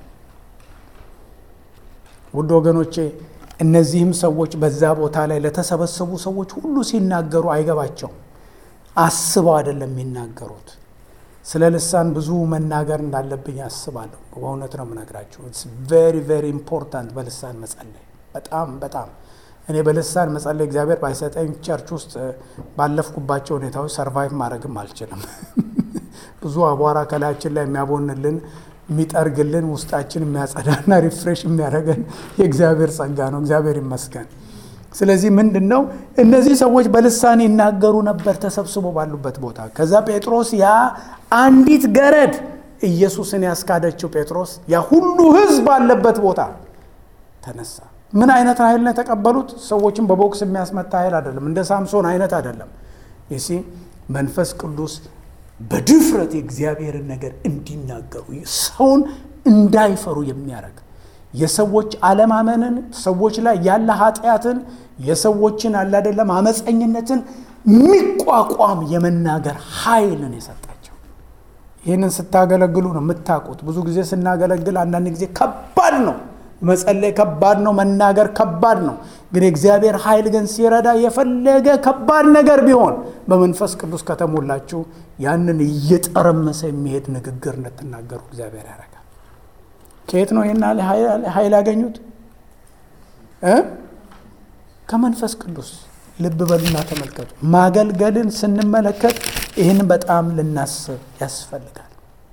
ውድ ወገኖቼ እነዚህም ሰዎች በዛ ቦታ ላይ ለተሰበሰቡ ሰዎች ሁሉ ሲናገሩ አይገባቸውም። አስበው አይደለም የሚናገሩት። ስለ ልሳን ብዙ መናገር እንዳለብኝ አስባለሁ። በእውነት ነው የምነግራቸው። ኢትስ ቬሪ ቬሪ ኢምፖርታንት በልሳን መጸለይ በጣም በጣም እኔ በልሳን መጸለይ እግዚአብሔር ባይሰጠኝ ቸርች ውስጥ ባለፍኩባቸው ሁኔታዎች ሰርቫይቭ ማድረግም አልችልም። ብዙ አቧራ ከላያችን ላይ የሚያቦንልን የሚጠርግልን ውስጣችን የሚያጸዳና ሪፍሬሽ የሚያደርገን የእግዚአብሔር ጸጋ ነው። እግዚአብሔር ይመስገን። ስለዚህ ምንድን ነው እነዚህ ሰዎች በልሳን ይናገሩ ነበር ተሰብስቦ ባሉበት ቦታ። ከዛ ጴጥሮስ ያ አንዲት ገረድ ኢየሱስን ያስካደችው ጴጥሮስ ያ ሁሉ ሕዝብ ባለበት ቦታ ተነሳ። ምን አይነት ኃይል ነው የተቀበሉት? ሰዎችን በቦክስ የሚያስመታ ኃይል አይደለም። እንደ ሳምሶን አይነት አይደለም። ይሲ መንፈስ ቅዱስ በድፍረት የእግዚአብሔርን ነገር እንዲናገሩ ሰውን እንዳይፈሩ የሚያደርግ የሰዎች አለማመንን ሰዎች ላይ ያለ ኃጢአትን የሰዎችን አለ አይደለም አመፀኝነትን የሚቋቋም የመናገር ኃይልን የሰጣቸው። ይህንን ስታገለግሉ ነው የምታውቁት። ብዙ ጊዜ ስናገለግል አንዳንድ ጊዜ ከባድ ነው መጸለይ ከባድ ነው፣ መናገር ከባድ ነው። ግን የእግዚአብሔር ኃይል ግን ሲረዳ የፈለገ ከባድ ነገር ቢሆን በመንፈስ ቅዱስ ከተሞላችሁ ያንን እየጠረመሰ የሚሄድ ንግግር እንድትናገሩ እግዚአብሔር ያደርጋል። ከየት ነው ይህን ኃይል ያገኙት? ከመንፈስ ቅዱስ። ልብ በሉና ተመልከቱ። ማገልገልን ስንመለከት ይህን በጣም ልናስብ ያስፈልጋል።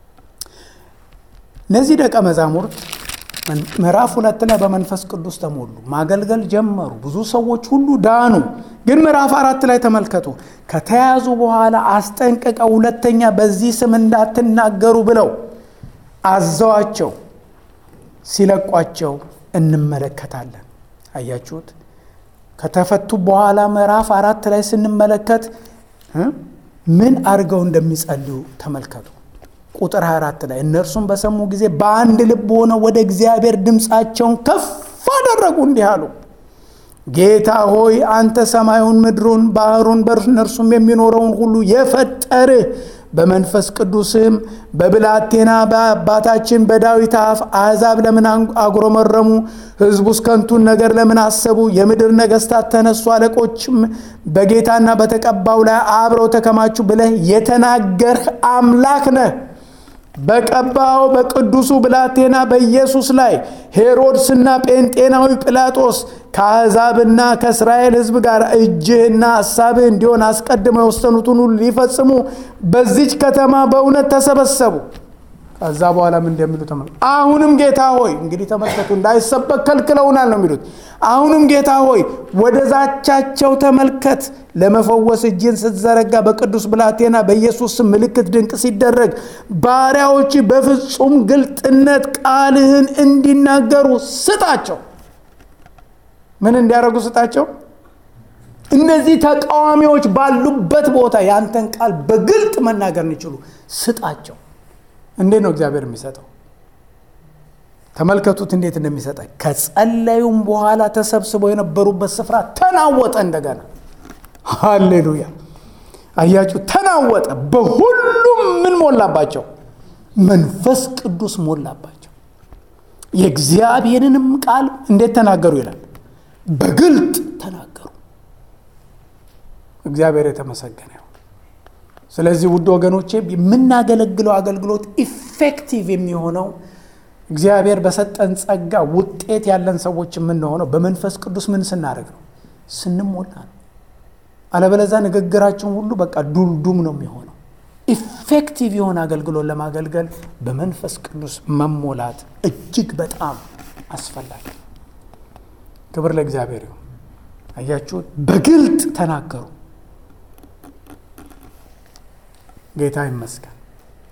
እነዚህ ደቀ መዛሙርት ምዕራፍ ሁለት ላይ በመንፈስ ቅዱስ ተሞሉ፣ ማገልገል ጀመሩ። ብዙ ሰዎች ሁሉ ዳኑ። ግን ምዕራፍ አራት ላይ ተመልከቱ። ከተያዙ በኋላ አስጠንቅቀው ሁለተኛ በዚህ ስም እንዳትናገሩ ብለው አዘዋቸው ሲለቋቸው እንመለከታለን። አያችሁት? ከተፈቱ በኋላ ምዕራፍ አራት ላይ ስንመለከት ምን አድርገው እንደሚጸልዩ ተመልከቱ። ቁጥር 24 ላይ እነርሱም በሰሙ ጊዜ በአንድ ልብ ሆነው ወደ እግዚአብሔር ድምፃቸውን ከፍ አደረጉ፣ እንዲህ አሉ። ጌታ ሆይ አንተ ሰማዩን፣ ምድሩን፣ ባህሩን በእነርሱም የሚኖረውን ሁሉ የፈጠርህ በመንፈስ ቅዱስም በብላቴና በአባታችን በዳዊት አፍ አሕዛብ ለምን አጉረመረሙ? ሕዝቡስ ከንቱን ነገር ለምን አሰቡ? የምድር ነገሥታት ተነሱ፣ አለቆችም በጌታና በተቀባው ላይ አብረው ተከማቹ ብለህ የተናገርህ አምላክ ነህ። በቀባው በቅዱሱ ብላቴና በኢየሱስ ላይ ሄሮድስና ጴንጤናዊ ጲላጦስ ከአሕዛብና ከእስራኤል ሕዝብ ጋር እጅህና ሐሳብህ እንዲሆን አስቀድመው የወሰኑትን ሁሉ ሊፈጽሙ በዚች ከተማ በእውነት ተሰበሰቡ። ከዛ በኋላ ምን እንደሚሉ ተመልከቱ። አሁንም ጌታ ሆይ እንግዲህ ተመልከቱ፣ እንዳይሰበክ ከልክለውናል ነው የሚሉት። አሁንም ጌታ ሆይ ወደ ዛቻቸው ተመልከት። ለመፈወስ እጅን ስትዘረጋ በቅዱስ ብላቴና በኢየሱስ ስም ምልክት ድንቅ ሲደረግ ባሪያዎች በፍጹም ግልጥነት ቃልህን እንዲናገሩ ስጣቸው። ምን እንዲያደርጉ ስጣቸው? እነዚህ ተቃዋሚዎች ባሉበት ቦታ ያንተን ቃል በግልጥ መናገር እንዲችሉ ስጣቸው። እንዴት ነው እግዚአብሔር የሚሰጠው? ተመልከቱት እንዴት እንደሚሰጠ። ከጸለዩም በኋላ ተሰብስበው የነበሩበት ስፍራ ተናወጠ እንደገና። ሃሌሉያ! አያችሁ፣ ተናወጠ። በሁሉም ምን ሞላባቸው? መንፈስ ቅዱስ ሞላባቸው። የእግዚአብሔርንም ቃል እንዴት ተናገሩ ይላል? በግልጥ ተናገሩ። እግዚአብሔር የተመሰገነ ይሁን። ስለዚህ ውድ ወገኖቼ የምናገለግለው አገልግሎት ኢፌክቲቭ የሚሆነው እግዚአብሔር በሰጠን ጸጋ ውጤት ያለን ሰዎች የምንሆነው በመንፈስ ቅዱስ ምን ስናደርግ ነው? ስንሞላ ነው። አለበለዛ ንግግራችን ሁሉ በቃ ዱልዱም ነው የሚሆነው። ኢፌክቲቭ የሆነ አገልግሎት ለማገልገል በመንፈስ ቅዱስ መሞላት እጅግ በጣም አስፈላጊ። ክብር ለእግዚአብሔር ይሁን። አያችሁት? በግልጥ ተናገሩ። ጌታ ይመስገን።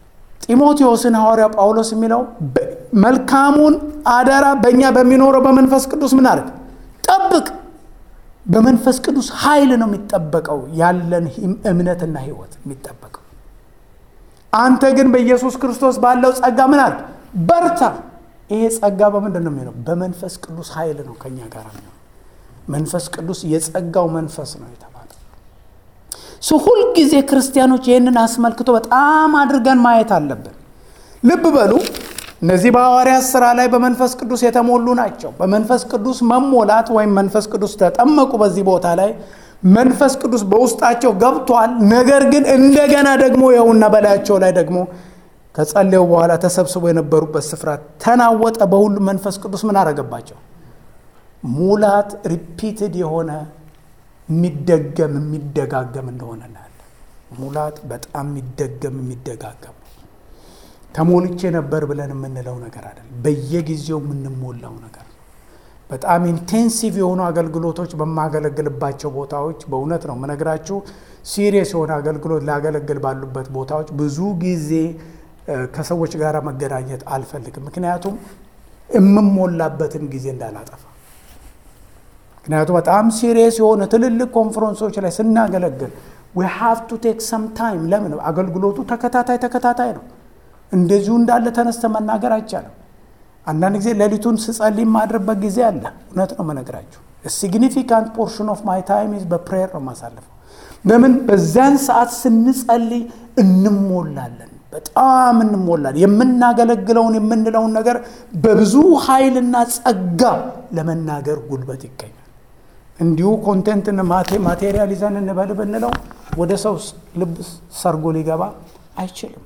ጢሞቴዎስን ሐዋርያ ጳውሎስ የሚለው መልካሙን አደራ በእኛ በሚኖረው በመንፈስ ቅዱስ ምን አድርግ ጠብቅ። በመንፈስ ቅዱስ ኃይል ነው የሚጠበቀው ያለን እምነትና ሕይወት የሚጠበቀው። አንተ ግን በኢየሱስ ክርስቶስ ባለው ጸጋ ምን አድርግ በርታ። ይሄ ጸጋ በምንድን ነው የሚሆነው? በመንፈስ ቅዱስ ኃይል ነው ከኛ ጋር የሚሆነው። መንፈስ ቅዱስ የጸጋው መንፈስ ነው የተባለው። ሱ ሁልጊዜ ክርስቲያኖች ይህንን አስመልክቶ በጣም አድርገን ማየት አለብን። ልብ በሉ እነዚህ በሐዋርያት ሥራ ላይ በመንፈስ ቅዱስ የተሞሉ ናቸው። በመንፈስ ቅዱስ መሞላት ወይም መንፈስ ቅዱስ ተጠመቁ። በዚህ ቦታ ላይ መንፈስ ቅዱስ በውስጣቸው ገብቷል። ነገር ግን እንደገና ደግሞ ይኸውና በላያቸው ላይ ደግሞ ከጸለዩ በኋላ ተሰብስበው የነበሩበት ስፍራ ተናወጠ። በሁሉም መንፈስ ቅዱስ ምን አረገባቸው? ሙላት ሪፒትድ የሆነ የሚደገም የሚደጋገም እንደሆነ እናያለን። ሙላት በጣም የሚደገም የሚደጋገም ነው። ተሞልቼ ነበር ብለን የምንለው ነገር አይደለም። በየጊዜው የምንሞላው ነገር ነው። በጣም ኢንቴንሲቭ የሆኑ አገልግሎቶች በማገለግልባቸው ቦታዎች በእውነት ነው የምነግራችሁ፣ ሲሪየስ የሆነ አገልግሎት ላገለግል ባሉበት ቦታዎች ብዙ ጊዜ ከሰዎች ጋር መገናኘት አልፈልግም። ምክንያቱም የምሞላበትን ጊዜ እንዳላጠፋ። ምክንያቱም በጣም ሲሪየስ የሆነ ትልልቅ ኮንፈረንሶች ላይ ስናገለግል ዊ ሃቭ ቱ ቴክ ሰም ታይም። ለምን አገልግሎቱ ተከታታይ ተከታታይ ነው። እንደዚሁ እንዳለ ተነስተ መናገር አይቻልም። አንዳንድ ጊዜ ሌሊቱን ስጸልይ የማድርበት ጊዜ አለ። እውነት ነው መነግራችሁ። ሲግኒፊካንት ፖርሽን ኦፍ ማይ ታይም ኢዝ በፕሬየር ነው የማሳልፈው። ለምን በዚያን ሰዓት ስንጸልይ እንሞላለን፣ በጣም እንሞላለን። የምናገለግለውን የምንለውን ነገር በብዙ ኃይልና ጸጋ ለመናገር ጉልበት ይገኛል። እንዲሁ ኮንቴንትን ማቴሪያል ይዘን እንበል ብንለው ወደ ሰው ልብ ሰርጎ ሊገባ አይችልም።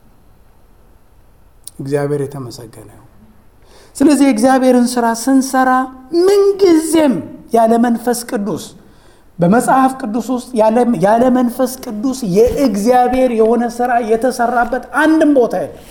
እግዚአብሔር የተመሰገነ ነው። ስለዚህ የእግዚአብሔርን ስራ ስንሰራ ምንጊዜም ያለ መንፈስ ቅዱስ በመጽሐፍ ቅዱስ ውስጥ ያለ መንፈስ ቅዱስ የእግዚአብሔር የሆነ ስራ የተሰራበት አንድም ቦታ የለም።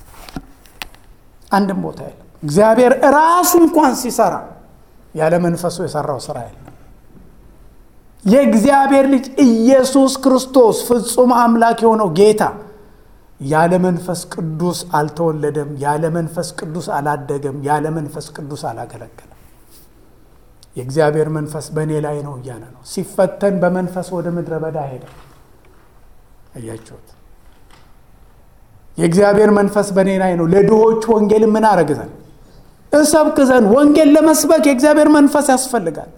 አንድም ቦታ የለም። እግዚአብሔር ራሱ እንኳን ሲሰራ ያለ መንፈሱ የሰራው ስራ የለም። የእግዚአብሔር ልጅ ኢየሱስ ክርስቶስ ፍጹም አምላክ የሆነው ጌታ ያለ መንፈስ ቅዱስ አልተወለደም። ያለ መንፈስ ቅዱስ አላደገም። ያለ መንፈስ ቅዱስ አላገለገለም። የእግዚአብሔር መንፈስ በእኔ ላይ ነው እያለ ነው። ሲፈተን በመንፈስ ወደ ምድረ በዳ ሄደ። አያችሁት? የእግዚአብሔር መንፈስ በእኔ ላይ ነው። ለድሆች ወንጌል ምን አረግ ዘንድ እሰብክ ዘንድ ወንጌል ለመስበክ የእግዚአብሔር መንፈስ ያስፈልጋል።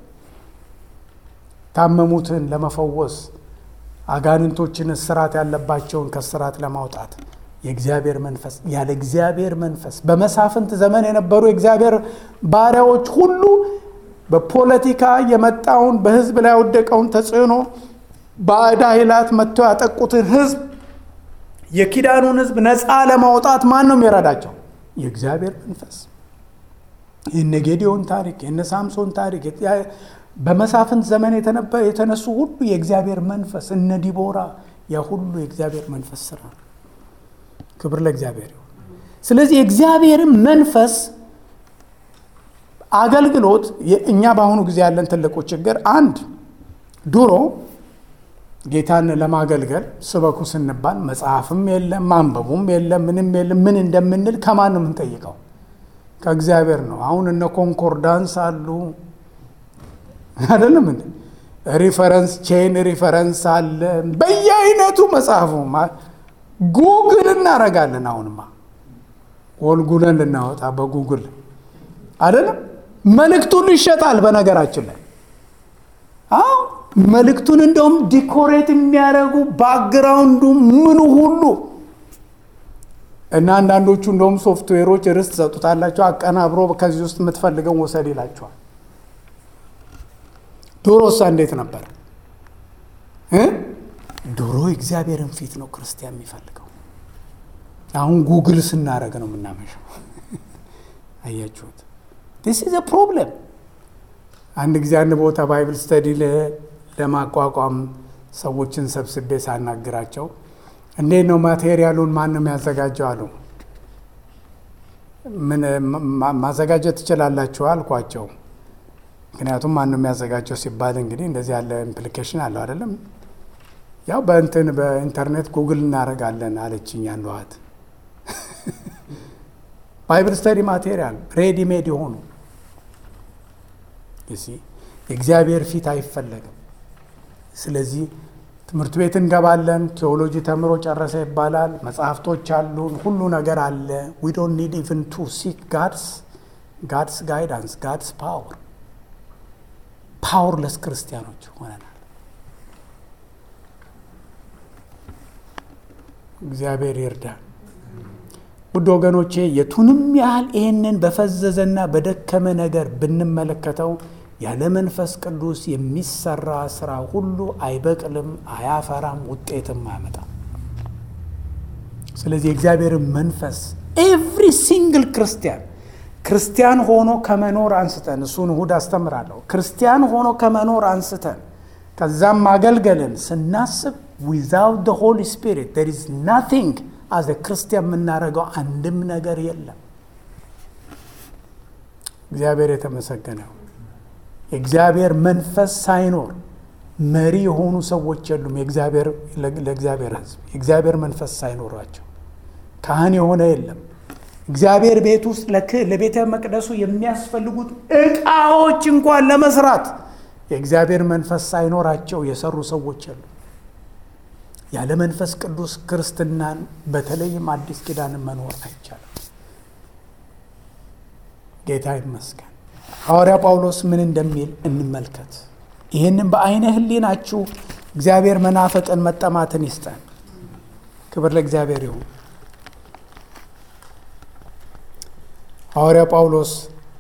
ታመሙትን ለመፈወስ አጋንንቶችን እስራት ያለባቸውን ከስራት ለማውጣት የእግዚአብሔር መንፈስ ያለ እግዚአብሔር መንፈስ በመሳፍንት ዘመን የነበሩ የእግዚአብሔር ባሪያዎች ሁሉ በፖለቲካ የመጣውን በሕዝብ ላይ ያወደቀውን ተጽዕኖ ባዕድ ኃይላት መጥተው ያጠቁትን ሕዝብ የኪዳኑን ሕዝብ ነፃ ለማውጣት ማን ነው የሚረዳቸው? የእግዚአብሔር መንፈስ። የነ ጌዲዮን ታሪክ የነ ሳምሶን ታሪክ በመሳፍንት ዘመን የተነሱ ሁሉ የእግዚአብሔር መንፈስ እነ ዲቦራ ያ ሁሉ የእግዚአብሔር መንፈስ ስራ ነው። ክብር ለእግዚአብሔር ይሁን። ስለዚህ የእግዚአብሔርን መንፈስ አገልግሎት እኛ በአሁኑ ጊዜ ያለን ትልቁ ችግር አንድ ድሮ ጌታን ለማገልገል ስበኩ ስንባል መጽሐፍም የለም ማንበቡም የለም ምንም የለም። ምን እንደምንል ከማን ነው የምንጠይቀው? ከእግዚአብሔር ነው። አሁን እነ ኮንኮርዳንስ አሉ አይደለም እንዴ? ሪፈረንስ ቼን ሪፈረንስ አለ በየአይነቱ መጽሐፉ ጉግል እናረጋለን። አሁንማ ወልጉለን ልናወጣ በጉግል አይደለም መልእክቱን ይሸጣል። በነገራችን ላይ አዎ መልእክቱን እንደውም ዲኮሬት የሚያደርጉ ባክግራውንዱ ምኑ ሁሉ እና አንዳንዶቹ እንደውም ሶፍትዌሮች ርዕስ ትሰጡታላቸው አቀናብሮ ከዚህ ውስጥ የምትፈልገው ወሰድ ይላቸዋል። ድሮሳ እንዴት ነበር? ድሮ እግዚአብሔርን ፊት ነው ክርስቲያን የሚፈልገው። አሁን ጉግል ስናደረግ ነው የምናመሸው። አያችሁት? ዲስ ኢዝ ፕሮብለም። አንድ ጊዜ አንድ ቦታ ባይብል ስተዲ ለማቋቋም ሰዎችን ሰብስቤ ሳናግራቸው እንዴት ነው ማቴሪያሉን ማን ነው የሚያዘጋጀው አሉ። ምን ማዘጋጀት ትችላላችሁ አልኳቸው። ምክንያቱም ማን ነው የሚያዘጋጀው ሲባል እንግዲህ እንደዚህ ያለ ኢምፕሊኬሽን አለው አይደለም። ያው በእንትን በኢንተርኔት ጉግል እናደርጋለን አለችኝ አንዷ እህት። ባይብል ስተዲ ማቴሪያል ሬዲ ሜድ የሆኑ የእግዚአብሔር ፊት አይፈለግም። ስለዚህ ትምህርት ቤት እንገባለን። ቴዎሎጂ ተምሮ ጨረሰ ይባላል። መጽሐፍቶች አሉን፣ ሁሉ ነገር አለ። ዊ ዶንት ኒድ ኢቭን ቱ ሲክ ጋድስ ጋድስ ጋይዳንስ ጋድስ ፓወር ፓወርለስ ክርስቲያኖች ሆነናል። እግዚአብሔር ይርዳል። ውድ ወገኖቼ የቱንም ያህል ይህንን በፈዘዘና በደከመ ነገር ብንመለከተው ያለ መንፈስ ቅዱስ የሚሰራ ስራ ሁሉ አይበቅልም፣ አያፈራም፣ ውጤትም አያመጣም። ስለዚህ የእግዚአብሔርን መንፈስ ኤቭሪ ሲንግል ክርስቲያን ክርስቲያን ሆኖ ከመኖር አንስተን እሱን እሁድ አስተምራለሁ። ክርስቲያን ሆኖ ከመኖር አንስተን ከዛም ማገልገልን ስናስብ ዊዛውት ደ ሆሊ ስፒሪት ዜር ኢዝ ናቲንግ አዘ ክርስቲያን የምናደርገው አንድም ነገር የለም። እግዚአብሔር የተመሰገነው። የእግዚአብሔር መንፈስ ሳይኖር መሪ የሆኑ ሰዎች የሉም። ለእግዚአብሔር ሕዝብ የእግዚአብሔር መንፈስ ሳይኖራቸው ካህን የሆነ የለም። እግዚአብሔር ቤት ውስጥ ለቤተ መቅደሱ የሚያስፈልጉት ዕቃዎች እንኳን ለመስራት የእግዚአብሔር መንፈስ ሳይኖራቸው የሰሩ ሰዎች የሉ። ያለ መንፈስ ቅዱስ ክርስትናን በተለይም አዲስ ኪዳንን መኖር አይቻልም። ጌታ ይመስገን። ሐዋርያ ጳውሎስ ምን እንደሚል እንመልከት። ይህንን በአይነ ህሊናችሁ እግዚአብሔር መናፈቅን መጠማትን ይስጠን። ክብር ለእግዚአብሔር ይሁን። ሐዋርያ ጳውሎስ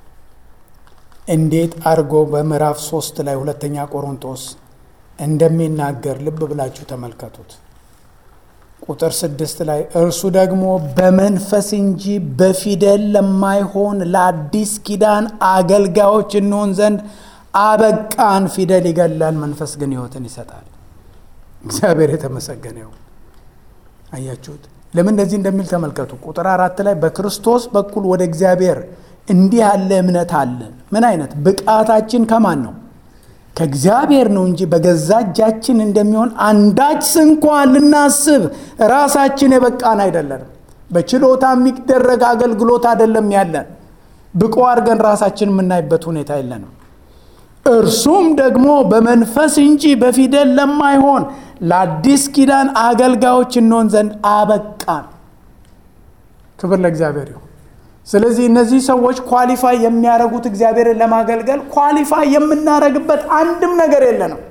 እንዴት አድርጎ በምዕራፍ ሶስት ላይ ሁለተኛ ቆሮንቶስ እንደሚናገር ልብ ብላችሁ ተመልከቱት። ቁጥር ስድስት ላይ እርሱ ደግሞ በመንፈስ እንጂ በፊደል ለማይሆን ለአዲስ ኪዳን አገልጋዮች እንሆን ዘንድ አበቃን። ፊደል ይገላል፣ መንፈስ ግን ሕይወትን ይሰጣል። እግዚአብሔር የተመሰገነ ይሁን። አያችሁት? ለምን እንደዚህ እንደሚል ተመልከቱ። ቁጥር አራት ላይ በክርስቶስ በኩል ወደ እግዚአብሔር እንዲህ ያለ እምነት አለን። ምን አይነት ብቃታችን ከማን ነው? ከእግዚአብሔር ነው እንጂ በገዛ እጃችን እንደሚሆን አንዳች እንኳን ልናስብ ራሳችን የበቃን አይደለንም። በችሎታ የሚደረግ አገልግሎት አይደለም ያለን። ብቁ አድርገን ራሳችን የምናይበት ሁኔታ የለንም። እርሱም ደግሞ በመንፈስ እንጂ በፊደል ለማይሆን ለአዲስ ኪዳን አገልጋዮች እንሆን ዘንድ አበቃን። ክብር ለእግዚአብሔር ይሁን። ስለዚህ እነዚህ ሰዎች ኳሊፋይ የሚያደርጉት እግዚአብሔርን ለማገልገል ኳሊፋይ የምናደርግበት አንድም ነገር የለንም።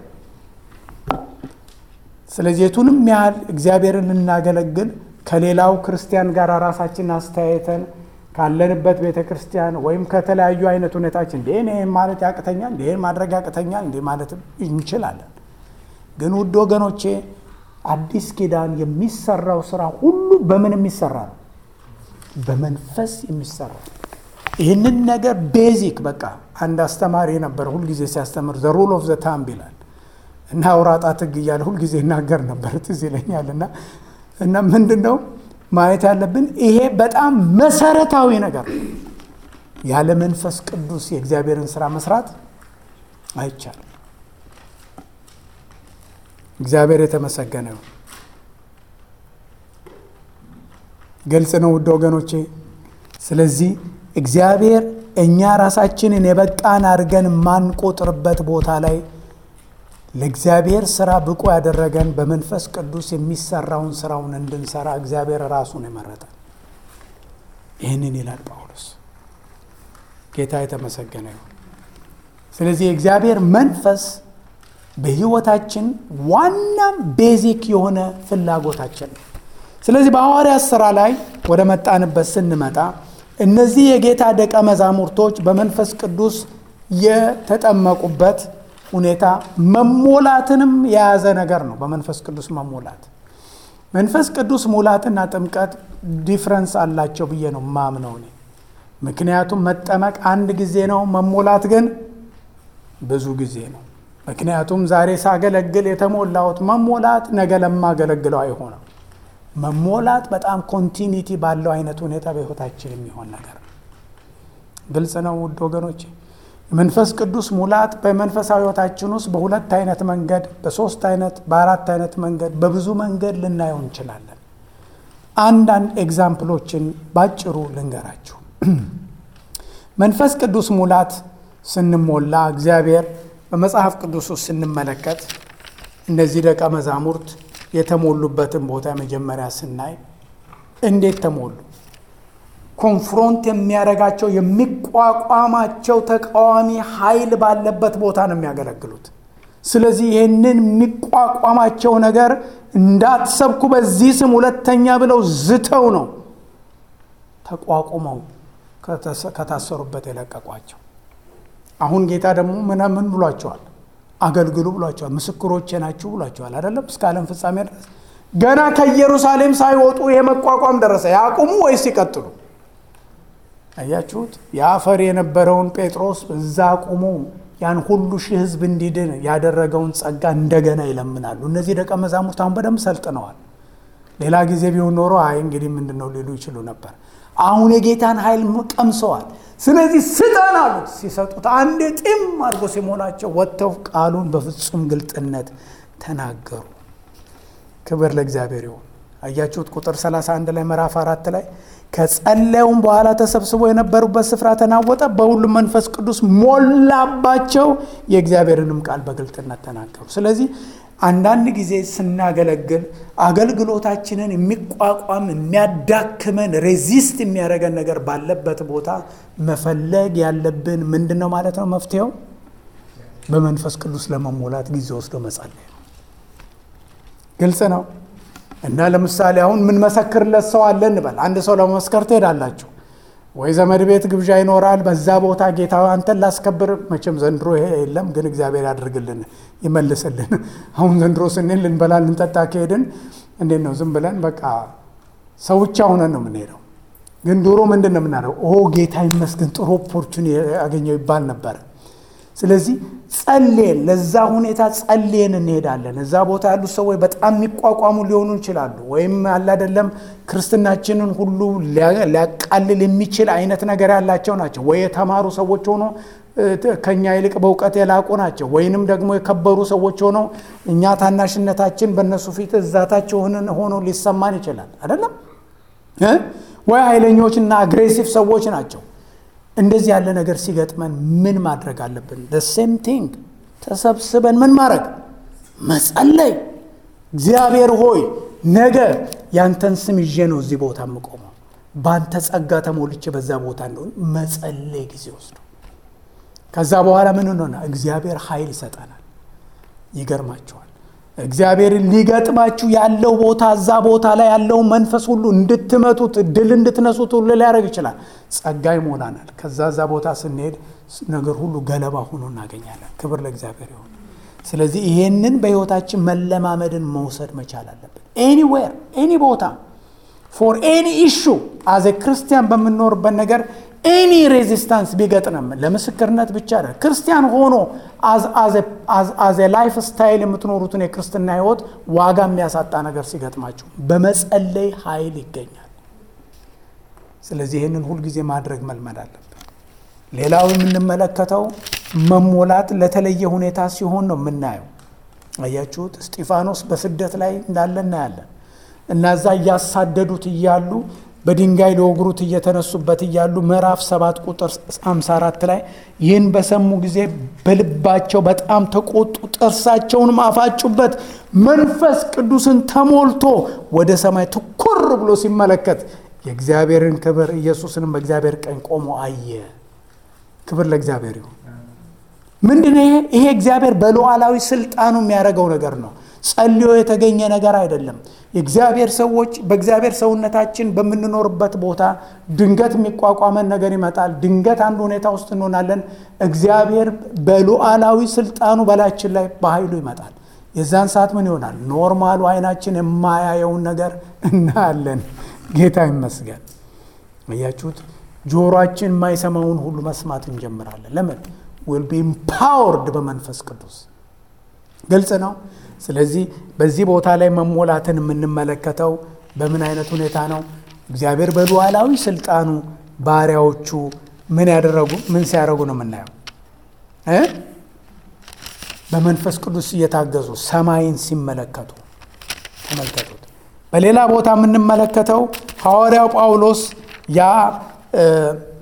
ስለዚህ የቱንም ያህል እግዚአብሔርን ልናገለግል ከሌላው ክርስቲያን ጋር ራሳችንን አስተያየተን ካለንበት ቤተ ክርስቲያን ወይም ከተለያዩ አይነት ሁኔታችን እንደ ይህን ማለት ያቅተኛል፣ እንደ ይህን ማድረግ ያቅተኛል፣ እንዲህ ማለት እንችላለን። ግን ውድ ወገኖቼ አዲስ ኪዳን የሚሰራው ስራ ሁሉ በምን የሚሰራ ነው? በመንፈስ የሚሰራ ይህንን ነገር ቤዚክ በቃ አንድ አስተማሪ ነበር ሁልጊዜ ሲያስተምር ዘ ሩል ኦፍ ዘ ታምብ ይላል እና አውራጣት ሕግ እያለ ሁልጊዜ ይናገር ነበር ትዝ ይለኛል እና እና ምንድን ነው ማየት ያለብን ይሄ በጣም መሰረታዊ ነገር ነው ያለ መንፈስ ቅዱስ የእግዚአብሔርን ስራ መስራት አይቻልም እግዚአብሔር የተመሰገነ ነው ግልጽ ነው ውድ ወገኖቼ ስለዚህ እግዚአብሔር እኛ ራሳችንን የበቃን አድርገን ማንቆጥርበት ቦታ ላይ ለእግዚአብሔር ስራ ብቁ ያደረገን በመንፈስ ቅዱስ የሚሰራውን ስራውን እንድንሰራ እግዚአብሔር ራሱን የመረጠን ይህንን ይላል ጳውሎስ ጌታ የተመሰገነ ይሁን ስለዚህ የእግዚአብሔር መንፈስ በህይወታችን ዋናም ቤዚክ የሆነ ፍላጎታችን ነው ስለዚህ በሐዋርያት ሥራ ላይ ወደ መጣንበት ስንመጣ እነዚህ የጌታ ደቀ መዛሙርቶች በመንፈስ ቅዱስ የተጠመቁበት ሁኔታ መሞላትንም የያዘ ነገር ነው በመንፈስ ቅዱስ መሞላት መንፈስ ቅዱስ ሙላትና ጥምቀት ዲፍረንስ አላቸው ብዬ ነው ማምነው እኔ ምክንያቱም መጠመቅ አንድ ጊዜ ነው መሞላት ግን ብዙ ጊዜ ነው ምክንያቱም ዛሬ ሳገለግል የተሞላሁት መሞላት ነገ ለማገለግለው አይሆነም መሞላት በጣም ኮንቲኒቲ ባለው አይነት ሁኔታ በህይወታችን የሚሆን ነገር ነው ግልጽ ነው ውድ ወገኖች መንፈስ ቅዱስ ሙላት በመንፈሳዊ ህይወታችን ውስጥ በሁለት አይነት መንገድ በሶስት አይነት በአራት አይነት መንገድ በብዙ መንገድ ልናየው እንችላለን አንዳንድ ኤግዛምፕሎችን ባጭሩ ልንገራችሁ መንፈስ ቅዱስ ሙላት ስንሞላ እግዚአብሔር በመጽሐፍ ቅዱስ ውስጥ ስንመለከት እነዚህ ደቀ መዛሙርት የተሞሉበትን ቦታ መጀመሪያ ስናይ እንዴት ተሞሉ? ኮንፍሮንት የሚያደርጋቸው የሚቋቋማቸው ተቃዋሚ ኃይል ባለበት ቦታ ነው የሚያገለግሉት። ስለዚህ ይህንን የሚቋቋማቸው ነገር እንዳትሰብኩ በዚህ ስም ሁለተኛ ብለው ዝተው ነው ተቋቁመው ከታሰሩበት የለቀቋቸው። አሁን ጌታ ደግሞ ምናምን ብሏቸዋል? አገልግሉ ብሏቸዋል። ምስክሮቼ ናችሁ ብሏቸዋል። አይደለም እስከ ዓለም ፍጻሜ ድረስ ገና ከኢየሩሳሌም ሳይወጡ ይሄ መቋቋም ደረሰ። ያቁሙ ወይስ ይቀጥሉ? አያችሁት? የአፈር የነበረውን ጴጥሮስ እዛ አቁሙ ያን ሁሉ ሺህ ሕዝብ እንዲድን ያደረገውን ጸጋ እንደገና ይለምናሉ። እነዚህ ደቀ መዛሙርት አሁን በደንብ ሰልጥነዋል። ሌላ ጊዜ ቢሆን ኖሮ አይ እንግዲህ ምንድን ነው ሊሉ ይችሉ ነበር። አሁን የጌታን ኃይል ቀምሰዋል። ስለዚህ ስጠን አሉት። ሲሰጡት አንድ ጢም አድርጎ ሲሞላቸው ወጥተው ቃሉን በፍጹም ግልጥነት ተናገሩ። ክብር ለእግዚአብሔር ይሁን። አያችሁት? ቁጥር 31 ላይ ምዕራፍ አራት ላይ ከጸለዩም በኋላ ተሰብስበው የነበሩበት ስፍራ ተናወጠ፣ በሁሉም መንፈስ ቅዱስ ሞላባቸው፣ የእግዚአብሔርንም ቃል በግልጥነት ተናገሩ። ስለዚህ አንዳንድ ጊዜ ስናገለግል አገልግሎታችንን የሚቋቋም የሚያዳክመን ሬዚስት የሚያደርገን ነገር ባለበት ቦታ መፈለግ ያለብን ምንድን ነው ማለት ነው? መፍትሄው በመንፈስ ቅዱስ ለመሞላት ጊዜ ወስዶ መጸለይ ነው። ግልጽ ነው። እና ለምሳሌ አሁን የምንመሰክርለት ሰው አለ እንበል። አንድ ሰው ለመመስከር ትሄዳላችሁ ወይ ዘመድ ቤት ግብዣ ይኖራል። በዛ ቦታ ጌታ አንተን ላስከብር። መቼም ዘንድሮ ይሄ የለም፣ ግን እግዚአብሔር ያድርግልን ይመልስልን። አሁን ዘንድሮ ስንል ልንበላ ልንጠጣ ከሄድን እንዴት ነው ዝም ብለን በቃ ሰው ብቻ ሆነን ነው የምንሄደው። ግን ድሮ ምንድን ነው የምናደርገው? ኦ ጌታ ይመስገን ጥሩ ኦፖርቹኒ ያገኘው ይባል ነበረ። ስለዚህ ጸልየን ለዛ ሁኔታ ጸልየን እንሄዳለን። እዛ ቦታ ያሉት ሰዎች በጣም የሚቋቋሙ ሊሆኑ ይችላሉ። ወይም አለ አይደለም ክርስትናችንን ሁሉ ሊያቃልል የሚችል አይነት ነገር ያላቸው ናቸው። ወይ የተማሩ ሰዎች ሆኖ ከኛ ይልቅ በእውቀት የላቁ ናቸው። ወይንም ደግሞ የከበሩ ሰዎች ሆነው እኛ ታናሽነታችን በእነሱ ፊት እዛታቸው ሆኖ ሊሰማን ይችላል። አይደለም ወይ ኃይለኞችና አግሬሲቭ ሰዎች ናቸው። እንደዚህ ያለ ነገር ሲገጥመን ምን ማድረግ አለብን? ሴም ቲንግ ተሰብስበን ምን ማድረግ መጸለይ። እግዚአብሔር ሆይ ነገ ያንተን ስም ይዤ ነው እዚህ ቦታ የምቆመው፣ በአንተ ጸጋ ተሞልቼ በዛ ቦታ እንደሆን መጸለይ ጊዜ ወስዶ ከዛ በኋላ ምን ሆነ? እግዚአብሔር ኃይል ይሰጠናል። ይገርማቸዋል። እግዚአብሔር ሊገጥማችሁ ያለው ቦታ እዛ ቦታ ላይ ያለውን መንፈስ ሁሉ እንድትመቱት ድል እንድትነሱት ሁሉ ሊያደርግ ይችላል። ጸጋ ይሞላናል። ከዛ እዛ ቦታ ስንሄድ ነገር ሁሉ ገለባ ሆኖ እናገኛለን። ክብር ለእግዚአብሔር ይሁን። ስለዚህ ይሄንን በሕይወታችን መለማመድን መውሰድ መቻል አለብን። ኤኒዌር ኤኒ ቦታ ፎር ኤኒ ኢሹ አዘ ክርስቲያን በምንኖርበት ነገር ኤኒ ሬዚስታንስ ቢገጥንም ለምስክርነት ብቻ አይደል፣ ክርስቲያን ሆኖ አዘ ላይፍ ስታይል የምትኖሩትን የክርስትና ህይወት ዋጋ የሚያሳጣ ነገር ሲገጥማችሁ በመጸለይ ኃይል ይገኛል። ስለዚህ ይህንን ሁልጊዜ ማድረግ መልመድ አለብን። ሌላው የምንመለከተው መሞላት ለተለየ ሁኔታ ሲሆን ነው የምናየው። አያችሁት? እስጢፋኖስ በስደት ላይ እንዳለ እናያለን እና እዛ እያሳደዱት እያሉ በድንጋይ ሊወግሩት እየተነሱበት እያሉ ምዕራፍ ሰባት ቁጥር 54 ላይ ይህን በሰሙ ጊዜ በልባቸው በጣም ተቆጡ፣ ጥርሳቸውንም አፋጩበት። መንፈስ ቅዱስን ተሞልቶ ወደ ሰማይ ትኩር ብሎ ሲመለከት የእግዚአብሔርን ክብር ኢየሱስንም በእግዚአብሔር ቀኝ ቆሞ አየ። ክብር ለእግዚአብሔር ይሁን። ምንድን ይሄ? ይሄ እግዚአብሔር በሉዓላዊ ስልጣኑ የሚያደርገው ነገር ነው። ጸልዮ የተገኘ ነገር አይደለም። የእግዚአብሔር ሰዎች በእግዚአብሔር ሰውነታችን በምንኖርበት ቦታ ድንገት የሚቋቋመን ነገር ይመጣል። ድንገት አንድ ሁኔታ ውስጥ እንሆናለን። እግዚአብሔር በሉዓላዊ ስልጣኑ በላያችን ላይ በኃይሉ ይመጣል። የዛን ሰዓት ምን ይሆናል? ኖርማሉ አይናችን የማያየውን ነገር እናያለን። ጌታ ይመስገን። እያችሁት ጆሮአችን የማይሰማውን ሁሉ መስማት እንጀምራለን። ለምን? ዊል ቢ ኢምፓወርድ በመንፈስ ቅዱስ ግልጽ ነው። ስለዚህ በዚህ ቦታ ላይ መሞላትን የምንመለከተው በምን አይነት ሁኔታ ነው? እግዚአብሔር በሉዓላዊ ስልጣኑ ባሪያዎቹ ምን ያደረጉ ምን ሲያደርጉ ነው የምናየው እ በመንፈስ ቅዱስ እየታገዙ ሰማይን ሲመለከቱ ተመልከቱት። በሌላ ቦታ የምንመለከተው ሐዋርያው ጳውሎስ ያ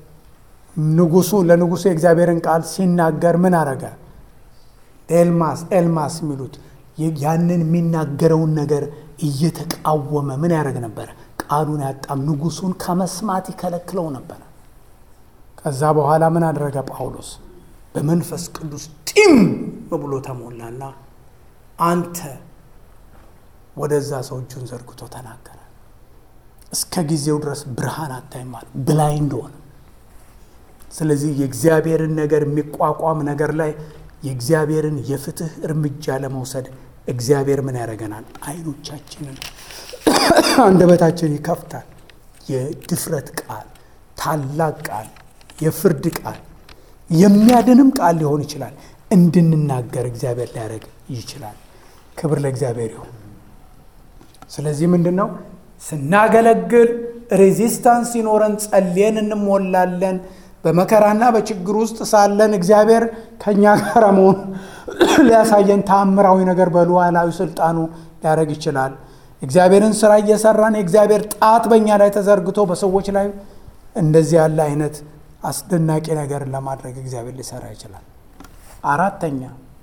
ንጉሱ ለንጉሱ የእግዚአብሔርን ቃል ሲናገር ምን አረገ? ኤልማስ ኤልማስ የሚሉት ያንን የሚናገረውን ነገር እየተቃወመ ምን ያደረግ ነበረ? ቃሉን ያጣም ንጉሱን ከመስማት ይከለክለው ነበረ። ከዛ በኋላ ምን አደረገ ጳውሎስ? በመንፈስ ቅዱስ ጢም ብሎ ተሞላና አንተ ወደዛ ሰው እጁን ዘርግቶ ተናገረ። እስከ ጊዜው ድረስ ብርሃን አታይም አለ፣ ብላይንድ ሆነ። ስለዚህ የእግዚአብሔርን ነገር የሚቋቋም ነገር ላይ የእግዚአብሔርን የፍትህ እርምጃ ለመውሰድ እግዚአብሔር ምን ያደርገናል? አይኖቻችንን አንደበታችን ይከፍታል። የድፍረት ቃል፣ ታላቅ ቃል፣ የፍርድ ቃል፣ የሚያድንም ቃል ሊሆን ይችላል እንድንናገር እግዚአብሔር ሊያደርግ ይችላል። ክብር ለእግዚአብሔር ይሁን። ስለዚህ ምንድን ነው ስናገለግል ሬዚስታንስ ሲኖረን ጸልየን እንሞላለን። በመከራና በችግር ውስጥ ሳለን እግዚአብሔር ከእኛ ጋር መሆኑ ሊያሳየን ተአምራዊ ነገር በሉዓላዊ ስልጣኑ ሊያደርግ ይችላል። እግዚአብሔርን ስራ እየሰራን የእግዚአብሔር ጣት በእኛ ላይ ተዘርግቶ በሰዎች ላይ እንደዚህ ያለ አይነት አስደናቂ ነገርን ለማድረግ እግዚአብሔር ሊሰራ ይችላል። አራተኛ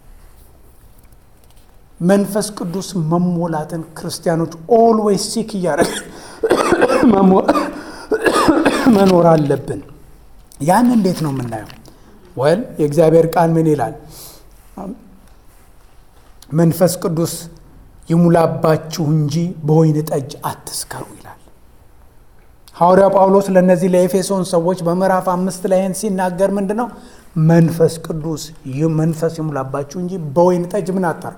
መንፈስ ቅዱስ መሞላትን ክርስቲያኖች ኦልዌይስ ሲክ እያደረግ መኖር አለብን። ያን እንዴት ነው የምናየው? ወል የእግዚአብሔር ቃል ምን ይላል? መንፈስ ቅዱስ ይሙላባችሁ እንጂ በወይን ጠጅ አትስከሩ ይላል ሐዋርያው ጳውሎስ ለእነዚህ ለኤፌሶን ሰዎች በምዕራፍ አምስት ላይ ይህን ሲናገር ምንድን ነው መንፈስ ቅዱስ መንፈስ ይሙላባችሁ እንጂ በወይን ጠጅ ምን አታርጉ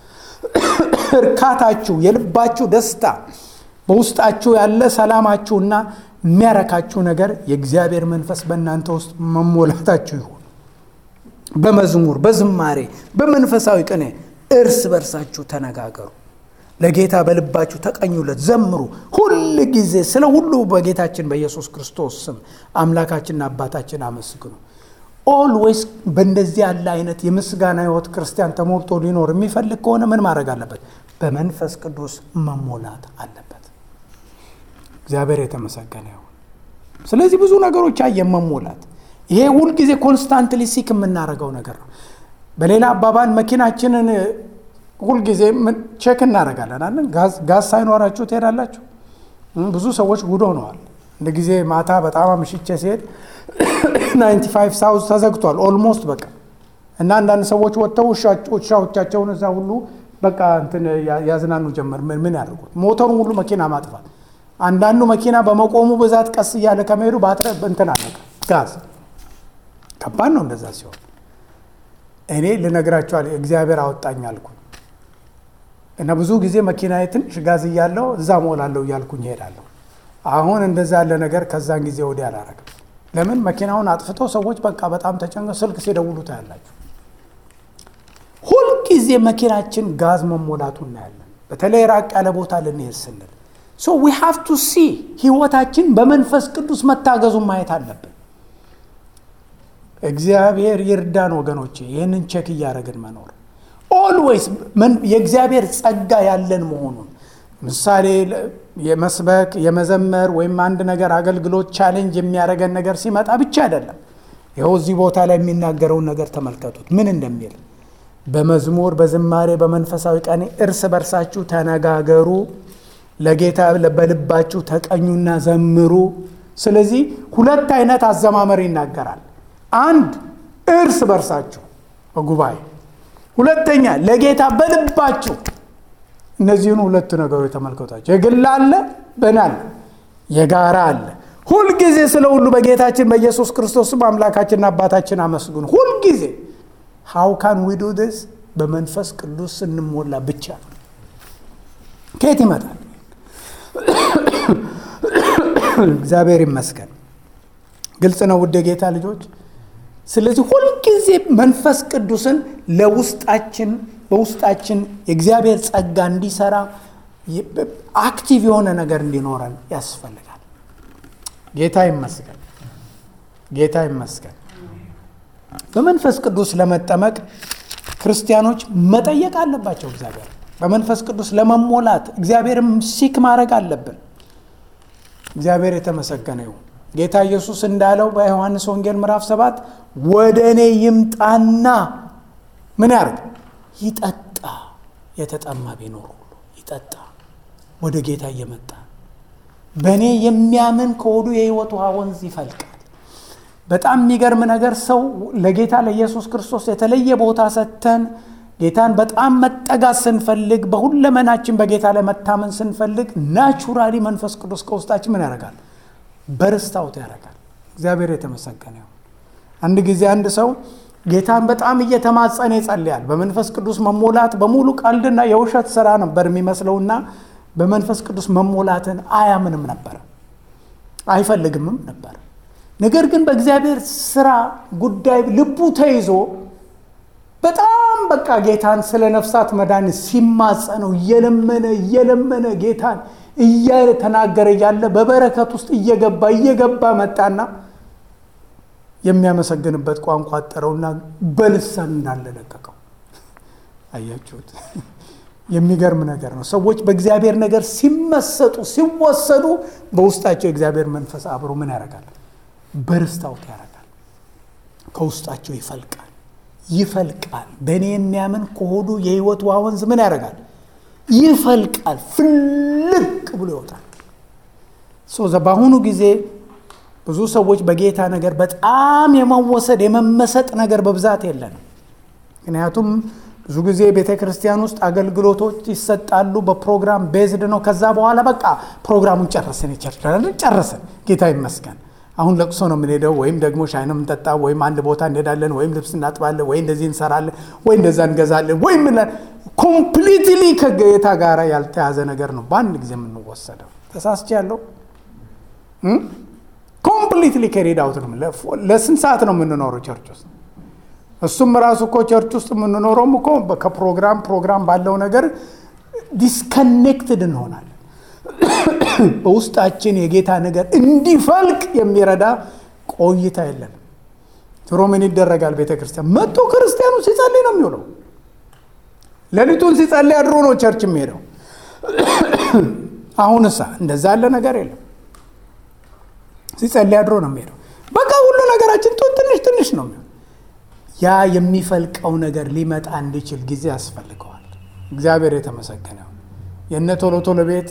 እርካታችሁ የልባችሁ ደስታ በውስጣችሁ ያለ ሰላማችሁና የሚያረካችሁ ነገር የእግዚአብሔር መንፈስ በእናንተ ውስጥ መሞላታችሁ ይሁን በመዝሙር በዝማሬ በመንፈሳዊ ቅኔ እርስ በርሳችሁ ተነጋገሩ ለጌታ በልባችሁ ተቀኙለት ዘምሩ ሁል ጊዜ ስለ ሁሉ በጌታችን በኢየሱስ ክርስቶስ ስም አምላካችንና አባታችን አመስግኑ ኦልዌይስ በእንደዚህ ያለ አይነት የምስጋና ህይወት ክርስቲያን ተሞልቶ ሊኖር የሚፈልግ ከሆነ ምን ማድረግ አለበት በመንፈስ ቅዱስ መሞላት አለበት እግዚአብሔር የተመሰገነ ይሁን ስለዚህ ብዙ ነገሮች አየን መሞላት ይሄ ሁልጊዜ ኮንስታንትሊ ሲክ የምናደርገው ነገር ነው በሌላ አባባል መኪናችንን ሁልጊዜ ቼክ እናደርጋለን አለን ጋዝ ሳይኖራችሁ ትሄዳላችሁ ብዙ ሰዎች ጉድ ሆነዋል እንደ ጊዜ ማታ በጣም አምሽቼ ሲሄድ 95 ሳውዝ ተዘግቷል ኦልሞስት በቃ እና አንዳንድ ሰዎች ወጥተው ውሻዎቻቸውን እዛ ሁሉ በቃ እንትን ያዝናኑ ጀመር ምን ያደርጉት ሞተሩን ሁሉ መኪና ማጥፋት አንዳንዱ መኪና በመቆሙ ብዛት ቀስ እያለ ከመሄዱ ባትረ እንትን አለቀ ጋዝ ከባድ ነው እንደዛ ሲሆን እኔ ልነግራቸዋል እግዚአብሔር አወጣኝ አልኩ እና ብዙ ጊዜ መኪናዬ ትንሽ ጋዝ እያለው እዛ ሞላለሁ እያልኩኝ ይሄዳለሁ አሁን እንደዛ ያለ ነገር ከዛን ጊዜ ወዲህ አላረግም ለምን መኪናውን አጥፍቶ ሰዎች በቃ በጣም ተጨንቀ ስልክ ሲደውሉ ታያላችሁ ሁልጊዜ መኪናችን ጋዝ መሞላቱ እናያለን በተለይ ራቅ ያለ ቦታ ልንሄድ ስንል ሶ ዊ ሃቭ ቱ ሲ ህይወታችን በመንፈስ ቅዱስ መታገዙን ማየት አለብን እግዚአብሔር ይርዳን ወገኖቼ ይህንን ቼክ እያደረግን መኖር ኦልዌይስ የእግዚአብሔር ጸጋ ያለን መሆኑን ምሳሌ የመስበክ የመዘመር ወይም አንድ ነገር አገልግሎት ቻሌንጅ የሚያደርገን ነገር ሲመጣ ብቻ አይደለም ይኸው እዚህ ቦታ ላይ የሚናገረውን ነገር ተመልከቱት ምን እንደሚል በመዝሙር በዝማሬ በመንፈሳዊ ቀኔ እርስ በርሳችሁ ተነጋገሩ ለጌታ በልባችሁ ተቀኙና ዘምሩ ስለዚህ ሁለት አይነት አዘማመር ይናገራል አንድ እርስ በርሳችሁ በጉባኤ ሁለተኛ ለጌታ በልባችሁ እነዚህን ሁለት ነገሮች ተመልከቷቸው የግል አለ በን አለ የጋራ አለ ሁልጊዜ ስለ ሁሉ በጌታችን በኢየሱስ ክርስቶስም አምላካችንና አባታችን አመስግኑ ሁልጊዜ ሃው ካን ዊ ዱ ስ በመንፈስ ቅዱስ ስንሞላ ብቻ ከየት ይመጣል እግዚአብሔር ይመስገን ግልጽ ነው ውድ ጌታ ልጆች ስለዚህ ሁልጊዜ መንፈስ ቅዱስን ለውስጣችን በውስጣችን የእግዚአብሔር ጸጋ እንዲሰራ አክቲቭ የሆነ ነገር እንዲኖረን ያስፈልጋል ጌታ ይመስገን ጌታ ይመስገን በመንፈስ ቅዱስ ለመጠመቅ ክርስቲያኖች መጠየቅ አለባቸው እግዚአብሔር በመንፈስ ቅዱስ ለመሞላት እግዚአብሔርም ሲክ ማድረግ አለብን እግዚአብሔር የተመሰገነ ይሁን ጌታ ኢየሱስ እንዳለው በዮሐንስ ወንጌል ምዕራፍ ሰባት ወደ እኔ ይምጣና ምን ያርግ? ይጠጣ። የተጠማ ቢኖር ሁሉ ይጠጣ። ወደ ጌታ እየመጣ በእኔ የሚያምን ከሆዱ የሕይወት ውሃ ወንዝ ይፈልቃል። በጣም የሚገርም ነገር ሰው ለጌታ ለኢየሱስ ክርስቶስ የተለየ ቦታ ሰጥተን ጌታን በጣም መጠጋት ስንፈልግ በሁለመናችን በጌታ ላይ መታመን ስንፈልግ ናቹራሊ መንፈስ ቅዱስ ከውስጣችን ምን ያደርጋል? በርስታውት ያደርጋል። እግዚአብሔር የተመሰገነ ይሁን። አንድ ጊዜ አንድ ሰው ጌታን በጣም እየተማጸነ ይጸልያል። በመንፈስ ቅዱስ መሞላት በሙሉ ቀልድና የውሸት ስራ ነበር የሚመስለውና በመንፈስ ቅዱስ መሞላትን አያምንም ነበር፣ አይፈልግምም ነበር። ነገር ግን በእግዚአብሔር ስራ ጉዳይ ልቡ ተይዞ በጣም በቃ ጌታን ስለ ነፍሳት መዳን ሲማጸነው እየለመነ እየለመነ ጌታን እየተናገረ እያለ በበረከት ውስጥ እየገባ እየገባ መጣና የሚያመሰግንበት ቋንቋ አጠረውና በልሳን እንዳለ ለቀቀው። አያችሁት? የሚገርም ነገር ነው። ሰዎች በእግዚአብሔር ነገር ሲመሰጡ ሲወሰዱ በውስጣቸው የእግዚአብሔር መንፈስ አብሮ ምን ያደርጋል? በርስታውት ያደርጋል። ከውስጣቸው ይፈልቃል ይፈልቃል። በእኔ የሚያምን ከሆዱ የሕይወት ውሃ ወንዝ ምን ያደርጋል? ይፈልቃል። ፍልቅ ብሎ ይወጣል። በአሁኑ ጊዜ ብዙ ሰዎች በጌታ ነገር በጣም የመወሰድ የመመሰጥ ነገር በብዛት የለንም። ምክንያቱም ብዙ ጊዜ ቤተ ክርስቲያን ውስጥ አገልግሎቶች ይሰጣሉ። በፕሮግራም ቤዝድ ነው። ከዛ በኋላ በቃ ፕሮግራሙን ጨረስን፣ ይቸርችላለን፣ ጨረስን። ጌታ ይመስገን። አሁን ለቅሶ ነው የምንሄደው፣ ወይም ደግሞ ሻይ ነው የምንጠጣ፣ ወይም አንድ ቦታ እንሄዳለን፣ ወይም ልብስ እናጥባለን፣ ወይ እንደዚህ እንሰራለን፣ ወይ እንደዛ እንገዛለን፣ ወይም ኮምፕሊትሊ ከጌታ ጋር ያልተያዘ ነገር ነው በአንድ ጊዜ የምንወሰደው። ተሳስቼ ያለው ኮምፕሊትሊ ከሬድ አውት ነው። ለስንት ሰዓት ነው የምንኖረው ቸርች ውስጥ? እሱም ራሱ እኮ ቸርች ውስጥ የምንኖረውም እኮ ከፕሮግራም ፕሮግራም ባለው ነገር ዲስከኔክትድ እንሆናለን። በውስጣችን የጌታ ነገር እንዲፈልቅ የሚረዳ ቆይታ የለንም። ድሮ ምን ይደረጋል? ቤተ ክርስቲያን መጥቶ ክርስቲያኑ ሲጸልይ ነው የሚውለው። ሌሊቱን ሲጸልይ አድሮ ነው ቸርች የሚሄደው። አሁንሳ እንደዛ ያለ ነገር የለም። ሲጸልይ አድሮ ነው የሚሄደው። በቃ ሁሉ ነገራችን ትንሽ ትንሽ ነው የሚሆን። ያ የሚፈልቀው ነገር ሊመጣ እንዲችል ጊዜ ያስፈልገዋል። እግዚአብሔር የተመሰገነው የእነ ቶሎ ቶሎ ቤት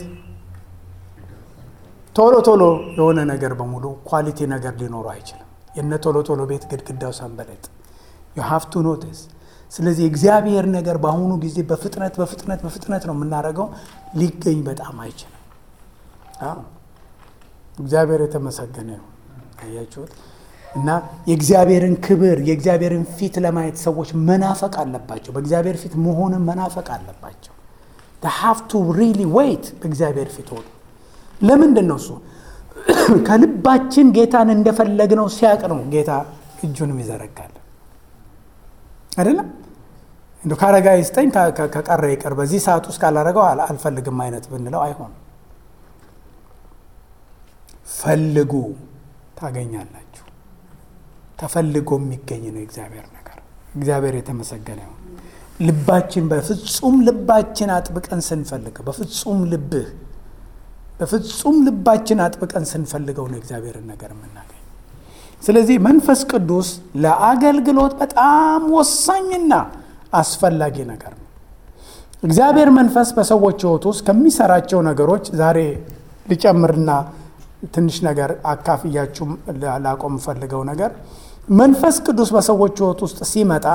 ቶሎ ቶሎ የሆነ ነገር በሙሉ ኳሊቲ ነገር ሊኖሩ አይችልም። የነ ቶሎ ቶሎ ቤት ግድግዳው ሰንበለጥ ዩ ሃቭ ቱ ኖቲስ። ስለዚህ እግዚአብሔር ነገር በአሁኑ ጊዜ በፍጥነት በፍጥነት በፍጥነት ነው የምናደርገው፣ ሊገኝ በጣም አይችልም። አዎ እግዚአብሔር የተመሰገነ ነው። አያችሁት? እና የእግዚአብሔርን ክብር የእግዚአብሔርን ፊት ለማየት ሰዎች መናፈቅ አለባቸው። በእግዚአብሔር ፊት መሆንን መናፈቅ አለባቸው። ሃቭ ቱ ሪሊ ዌይት በእግዚአብሔር ፊት ሆኑ። ለምንድን ነው እሱ ከልባችን ጌታን እንደፈለግነው ሲያቅ ነው ጌታ እጁንም ይዘረጋል አይደለም እንደ ካረጋ ይስጠኝ ከቀረ ይቅር በዚህ ሰዓት ውስጥ ካላረገው አልፈልግም አይነት ብንለው አይሆንም ፈልጉ ታገኛላችሁ ተፈልጎ የሚገኝ ነው የእግዚአብሔር ነገር እግዚአብሔር የተመሰገነ ይሁን ልባችን በፍጹም ልባችን አጥብቀን ስንፈልገው በፍጹም ልብህ በፍጹም ልባችን አጥብቀን ስንፈልገው ነው እግዚአብሔርን ነገር የምናገኝ። ስለዚህ መንፈስ ቅዱስ ለአገልግሎት በጣም ወሳኝና አስፈላጊ ነገር ነው። እግዚአብሔር መንፈስ በሰዎች ሕይወት ውስጥ ከሚሰራቸው ነገሮች ዛሬ ልጨምርና ትንሽ ነገር አካፍያችሁ ላቆም የምፈልገው ነገር መንፈስ ቅዱስ በሰዎች ሕይወት ውስጥ ሲመጣ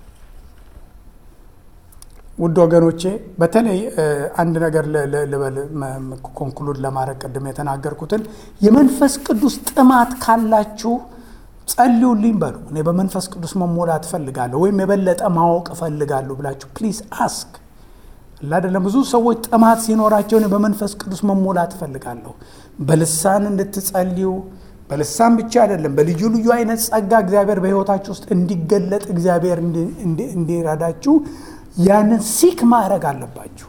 ውድ ወገኖቼ በተለይ አንድ ነገር ልበል ኮንክሉድ ለማድረግ ቅድም የተናገርኩትን የመንፈስ ቅዱስ ጥማት ካላችሁ ጸልዩልኝ በሉ። እኔ በመንፈስ ቅዱስ መሞላት እፈልጋለሁ ወይም የበለጠ ማወቅ እፈልጋለሁ ብላችሁ ፕሊዝ አስክ አይደለም። ብዙ ሰዎች ጥማት ሲኖራቸው እኔ በመንፈስ ቅዱስ መሞላት እፈልጋለሁ፣ በልሳን እንድትጸልዩ በልሳን ብቻ አይደለም፣ በልዩ ልዩ አይነት ጸጋ እግዚአብሔር በሕይወታችሁ ውስጥ እንዲገለጥ እግዚአብሔር እንዲረዳችሁ ያንን ሲክ ማድረግ አለባችሁ።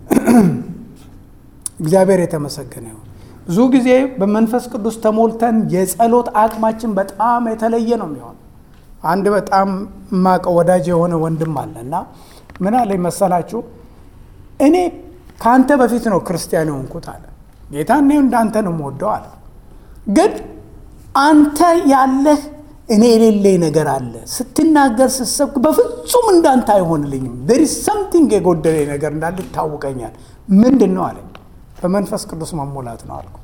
እግዚአብሔር የተመሰገነ ይሁን። ብዙ ጊዜ በመንፈስ ቅዱስ ተሞልተን የጸሎት አቅማችን በጣም የተለየ ነው የሚሆን። አንድ በጣም የማውቀው ወዳጅ የሆነ ወንድም አለ እና ምን አለኝ መሰላችሁ፣ እኔ ከአንተ በፊት ነው ክርስቲያን የሆንኩት አለ። ጌታ እኔ እንዳንተ ነው የምወደው አለ። ግን አንተ ያለህ እኔ የሌለኝ ነገር አለ። ስትናገር ስትሰብክ በፍጹም እንዳንተ አይሆንልኝም። ዴር ኢዝ ሰምቲንግ የጎደለኝ ነገር እንዳለ ይታወቀኛል። ምንድን ነው አለኝ። በመንፈስ ቅዱስ መሞላት ነው አልኩት።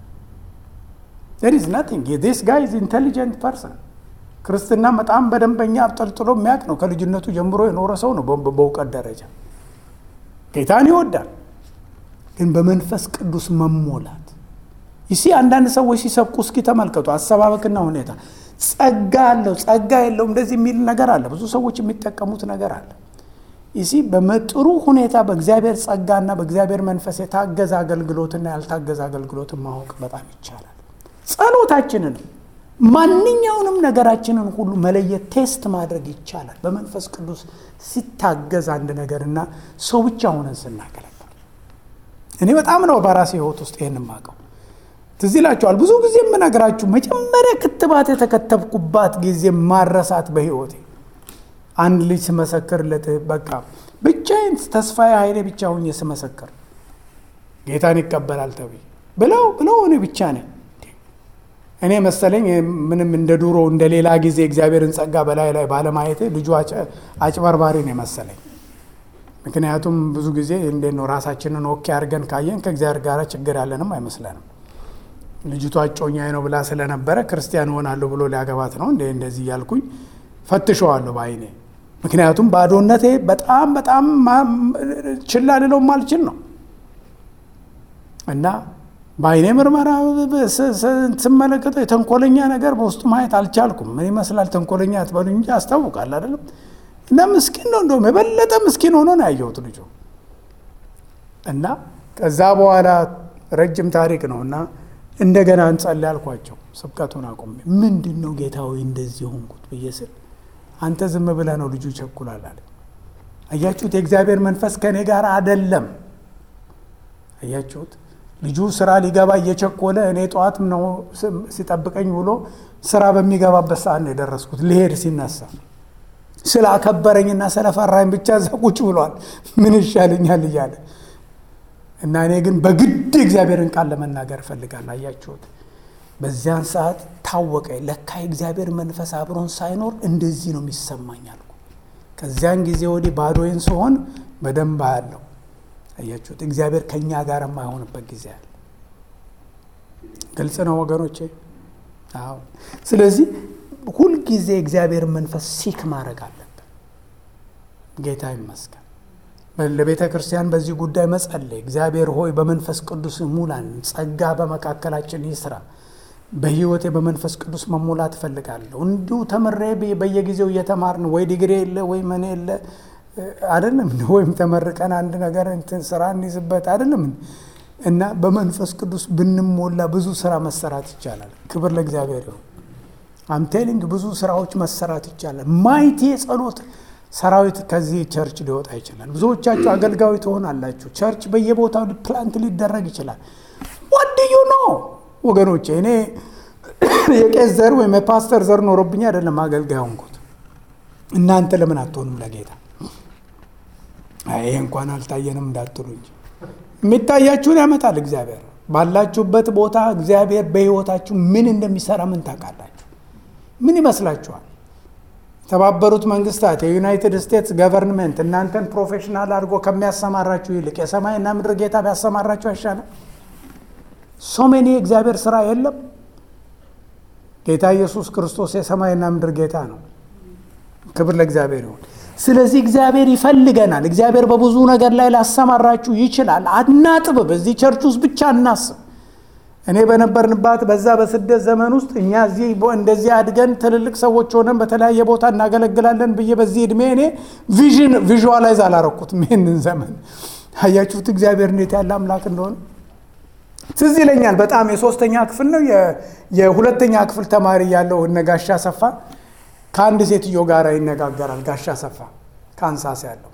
ዴር ኢዝ ናቲንግ ዲስ ጋይ ኢዝ ኢንቴሊጀንት ፐርሰን ክርስትና በጣም በደንበኛ አብጠልጥሎ የሚያውቅ ነው። ከልጅነቱ ጀምሮ የኖረ ሰው ነው። በእውቀት ደረጃ ጌታን ይወዳል። ግን በመንፈስ ቅዱስ መሞላት ይሲ አንዳንድ ሰዎች ሲሰብኩ እስኪ ተመልከቱ፣ አሰባበክና ሁኔታ ጸጋ አለው ጸጋ የለውም እንደዚህ የሚል ነገር አለ። ብዙ ሰዎች የሚጠቀሙት ነገር አለ። ይሲ በመጥሩ ሁኔታ በእግዚአብሔር ጸጋና በእግዚአብሔር መንፈስ የታገዘ አገልግሎትና ያልታገዘ አገልግሎትን ማወቅ በጣም ይቻላል። ጸሎታችንንም ማንኛውንም ነገራችንን ሁሉ መለየት ቴስት ማድረግ ይቻላል። በመንፈስ ቅዱስ ሲታገዝ አንድ ነገርና ሰው ብቻ ሆነን ስናገለግል እኔ በጣም ነው በራሴ ሕይወት ውስጥ ይህን ማቀው ትዝ ይላችኋል። ብዙ ጊዜ የምነግራችሁ መጀመሪያ ክትባት የተከተብኩባት ጊዜ ማረሳት በሕይወቴ አንድ ልጅ ስመሰክርለት በቃ ብቻዬን ተስፋዬ ኃይሌ ብቻ ሁኜ ስመሰክር ጌታን ይቀበላል ተብዬ ብለው ብለው እኔ ብቻ ነኝ እኔ መሰለኝ ምንም እንደ ድሮ እንደ ሌላ ጊዜ እግዚአብሔርን ጸጋ በላይ ላይ ባለማየቴ ልጁ አጭበርባሪ ነው መሰለኝ። ምክንያቱም ብዙ ጊዜ እንዴት ነው ራሳችንን ኦኬ አድርገን ካየን ከእግዚአብሔር ጋር ችግር ያለንም አይመስለንም። ልጅቷ እጮኛዬ ነው ብላ ስለነበረ ክርስቲያን እሆናለሁ ብሎ ሊያገባት ነው እንደ እንደዚህ እያልኩኝ ፈትሸዋለሁ በአይኔ። ምክንያቱም ባዶነቴ በጣም በጣም ችላ ልለው ማልችል ነው እና በአይኔ ምርመራ ስመለከተው የተንኮለኛ ነገር በውስጡ ማየት አልቻልኩም። ምን ይመስላል ተንኮለኛ አትበሉ እንጂ አስታውቃል አይደለም። እና ምስኪን ነው፣ እንደውም የበለጠ ምስኪን ሆኖ ነው ያየሁት ልጁ። እና ከዛ በኋላ ረጅም ታሪክ ነው እና እንደገና እንጸልይ አልኳቸው። ስብከቱን አቁሜ ምንድን ነው ጌታዊ እንደዚህ ሆንኩት ብዬ ስል አንተ ዝም ብለህ ነው ልጁ ይቸኩላል አለ። አያችሁት? የእግዚአብሔር መንፈስ ከእኔ ጋር አደለም። አያችሁት? ልጁ ስራ ሊገባ እየቸኮለ እኔ ጠዋት ነው ሲጠብቀኝ ብሎ ስራ በሚገባበት ሰዓት ነው የደረስኩት። ሊሄድ ሲነሳ ስላከበረኝና ስለፈራኝ ብቻ እዛ ቁጭ ብሏል። ምን ይሻለኛል እያለ እና እኔ ግን በግድ እግዚአብሔርን ቃል ለመናገር እፈልጋለሁ። አያችሁት? በዚያን ሰዓት ታወቀ። ለካ የእግዚአብሔር መንፈስ አብሮን ሳይኖር እንደዚህ ነው የሚሰማኝ አልኩ። ከዚያን ጊዜ ወዲህ ባዶዬን ስሆን በደንብ አያለሁ። አያችሁት? እግዚአብሔር ከእኛ ጋር የማይሆንበት ጊዜ አለ። ግልጽ ነው ወገኖቼ? አዎ። ስለዚህ ሁልጊዜ እግዚአብሔር መንፈስ ሲክ ማድረግ አለብን። ጌታ ይመስገን። ለቤተ ክርስቲያን በዚህ ጉዳይ መጸለይ፣ እግዚአብሔር ሆይ በመንፈስ ቅዱስ ሙላን፣ ጸጋ በመካከላችን ይስራ። በሕይወቴ በመንፈስ ቅዱስ መሙላት እፈልጋለሁ። እንዲሁ ተምሬ በየጊዜው እየተማርን ወይ ዲግሪ የለ ወይ ምን የለ አይደለም ወይም ተመርቀን አንድ ነገር እንትን ስራ እንይዝበት አይደለም እና በመንፈስ ቅዱስ ብንሞላ ብዙ ስራ መሰራት ይቻላል። ክብር ለእግዚአብሔር ይሁን። አምቴሊንግ ብዙ ስራዎች መሰራት ይቻላል። ማይቲ የጸሎት ሰራዊት ከዚህ ቸርች ሊወጣ ይችላል። ብዙዎቻችሁ አገልጋዊ ትሆናላችሁ። ቸርች በየቦታው ፕላንት ሊደረግ ይችላል። ዋድዩ ነው ወገኖቼ። እኔ የቄስ ዘር ወይም የፓስተር ዘር ኖሮብኝ አይደለም አገልጋይ ሆንኩት። እናንተ ለምን አትሆኑም ለጌታ? ይሄ እንኳን አልታየንም እንዳትሉ እንጂ የሚታያችሁን ያመጣል እግዚአብሔር። ባላችሁበት ቦታ እግዚአብሔር በሕይወታችሁ ምን እንደሚሰራ ምን ታውቃላችሁ? ምን ይመስላችኋል? የተባበሩት መንግስታት የዩናይትድ ስቴትስ ገቨርንመንት እናንተን ፕሮፌሽናል አድርጎ ከሚያሰማራችሁ ይልቅ የሰማይና ምድር ጌታ ቢያሰማራችሁ አይሻልም? ሶሜኒ የእግዚአብሔር ስራ የለም። ጌታ ኢየሱስ ክርስቶስ የሰማይና ምድር ጌታ ነው። ክብር ለእግዚአብሔር ይሁን። ስለዚህ እግዚአብሔር ይፈልገናል። እግዚአብሔር በብዙ ነገር ላይ ላሰማራችሁ ይችላል። አናጥብብ። እዚህ ቸርች ውስጥ ብቻ እናስብ። እኔ በነበርንባት በዛ በስደት ዘመን ውስጥ እኛ እዚህ እንደዚህ አድገን ትልልቅ ሰዎች ሆነን በተለያየ ቦታ እናገለግላለን ብዬ በዚህ ዕድሜ እኔ ቪዥን ቪዥዋላይዝ አላረኩትም። ይህንን ዘመን አያችሁት፣ እግዚአብሔር እንዴት ያለ አምላክ እንደሆነ ትዝ ይለኛል። በጣም የሶስተኛ ክፍል ነው የሁለተኛ ክፍል ተማሪ ያለው እነ ጋሻ ሰፋ ከአንድ ሴትዮ ጋር ይነጋገራል። ጋሻ ሰፋ ካንሳስ ያለው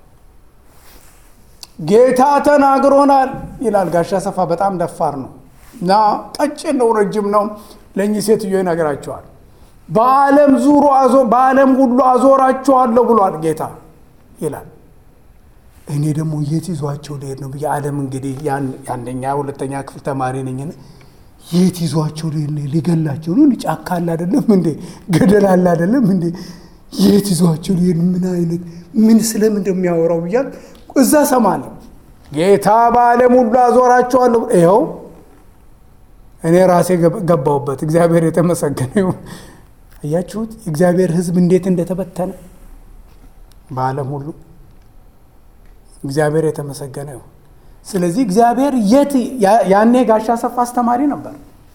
ጌታ ተናግሮናል ይላል። ጋሻ ሰፋ በጣም ደፋር ነው እና ቀጭን ነው፣ ረጅም ነው። ለእኚህ ሴትዮ ይነግራቸዋል። በዓለም ዙሮ በዓለም ሁሉ አዞራቸዋለሁ ብሏል ጌታ ይላል። እኔ ደግሞ የት ይዟቸው ልሄድ ነው ብዬ ዓለም እንግዲህ የአንደኛ ሁለተኛ ክፍል ተማሪ ነኝ። የት ይዟቸው ሊገላቸው ነው? ጫካ አለ አይደለም እንዴ? ገደል አለ አይደለም እንዴ? የት ይዟቸው ሊሄድ ምን አይነት ምን ስለምን እንደሚያወራው ብያል እዛ ሰማለሁ። ጌታ በዓለም ሁሉ አዞራቸዋለሁ። ይኸው እኔ ራሴ ገባሁበት። እግዚአብሔር የተመሰገነ ይሁን። እያችሁት የእግዚአብሔር ሕዝብ እንዴት እንደተበተነ በዓለም ሁሉ እግዚአብሔር የተመሰገነ ይሁን። ስለዚህ እግዚአብሔር የት ያኔ ጋሻ ሰፋ አስተማሪ ነበር።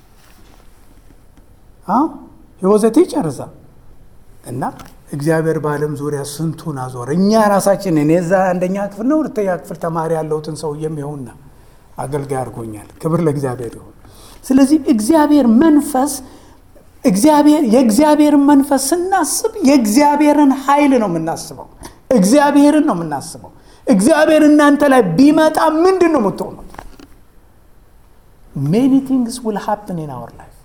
ህወዘት ጨርሳ እና እግዚአብሔር በዓለም ዙሪያ ስንቱን አዞረ። እኛ ራሳችን እኔ እዛ አንደኛ ክፍል ነው ሁለተኛ ክፍል ተማሪ ያለሁትን ሰውዬም ይኸውና አገልጋይ አድርጎኛል። ክብር ለእግዚአብሔር ይሁን። ስለዚህ እግዚአብሔር መንፈስ እግዚአብሔር የእግዚአብሔርን መንፈስ ስናስብ የእግዚአብሔርን ኃይል ነው የምናስበው። እግዚአብሔርን ነው የምናስበው። እግዚአብሔር እናንተ ላይ ቢመጣ ምንድን ነው የምትሆኑት? ሜኒ ቲንግስ ዊል ሃፕን ኢን አወር ላይፍ።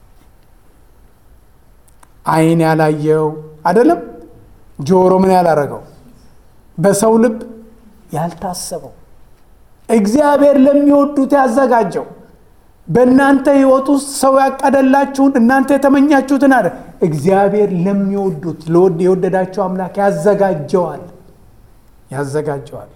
አይን ያላየው አይደለም፣ ጆሮ ምን ያላረገው፣ በሰው ልብ ያልታሰበው እግዚአብሔር ለሚወዱት ያዘጋጀው በእናንተ ህይወት ውስጥ ሰው ያቀደላችሁን እናንተ የተመኛችሁትን አለ እግዚአብሔር ለሚወዱት ለወድ የወደዳቸው አምላክ ያዘጋጀዋል ያዘጋጀዋል።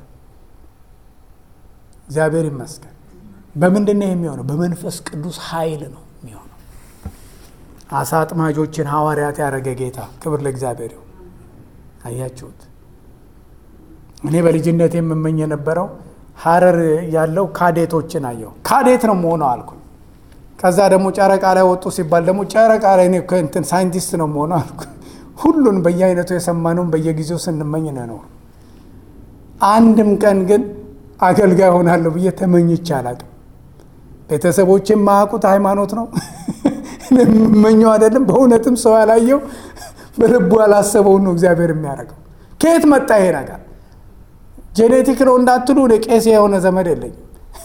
እግዚአብሔር ይመስገን። በምንድን ነው የሚሆነው? በመንፈስ ቅዱስ ኃይል ነው የሚሆነው። አሳ አጥማጆችን ሐዋርያት ያደረገ ጌታ ክብር ለእግዚአብሔር ይሁን። አያችሁት? እኔ በልጅነት የምመኝ የነበረው ሀረር ያለው ካዴቶችን አየሁ። ካዴት ነው መሆነው አልኩኝ። ከዛ ደግሞ ጨረቃ ላይ ወጡ ሲባል ደግሞ ጨረቃ ላይ እኔ እንትን ሳይንቲስት ነው መሆነው አልኩኝ። ሁሉን በየአይነቱ የሰማነውን በየጊዜው ስንመኝ ነው። አንድም ቀን ግን አገልጋይ ሆናለሁ ብዬ ተመኝቼ አላቅም። ቤተሰቦች የማያውቁት ሃይማኖት ነው የምመኘው አይደለም። በእውነትም ሰው ያላየው በልቡ ያላሰበውን ነው እግዚአብሔር የሚያደርገው። ከየት መጣ ይሄ ነገር? ጄኔቲክ ነው እንዳትሉ እኔ ቄስ የሆነ ዘመድ የለኝም።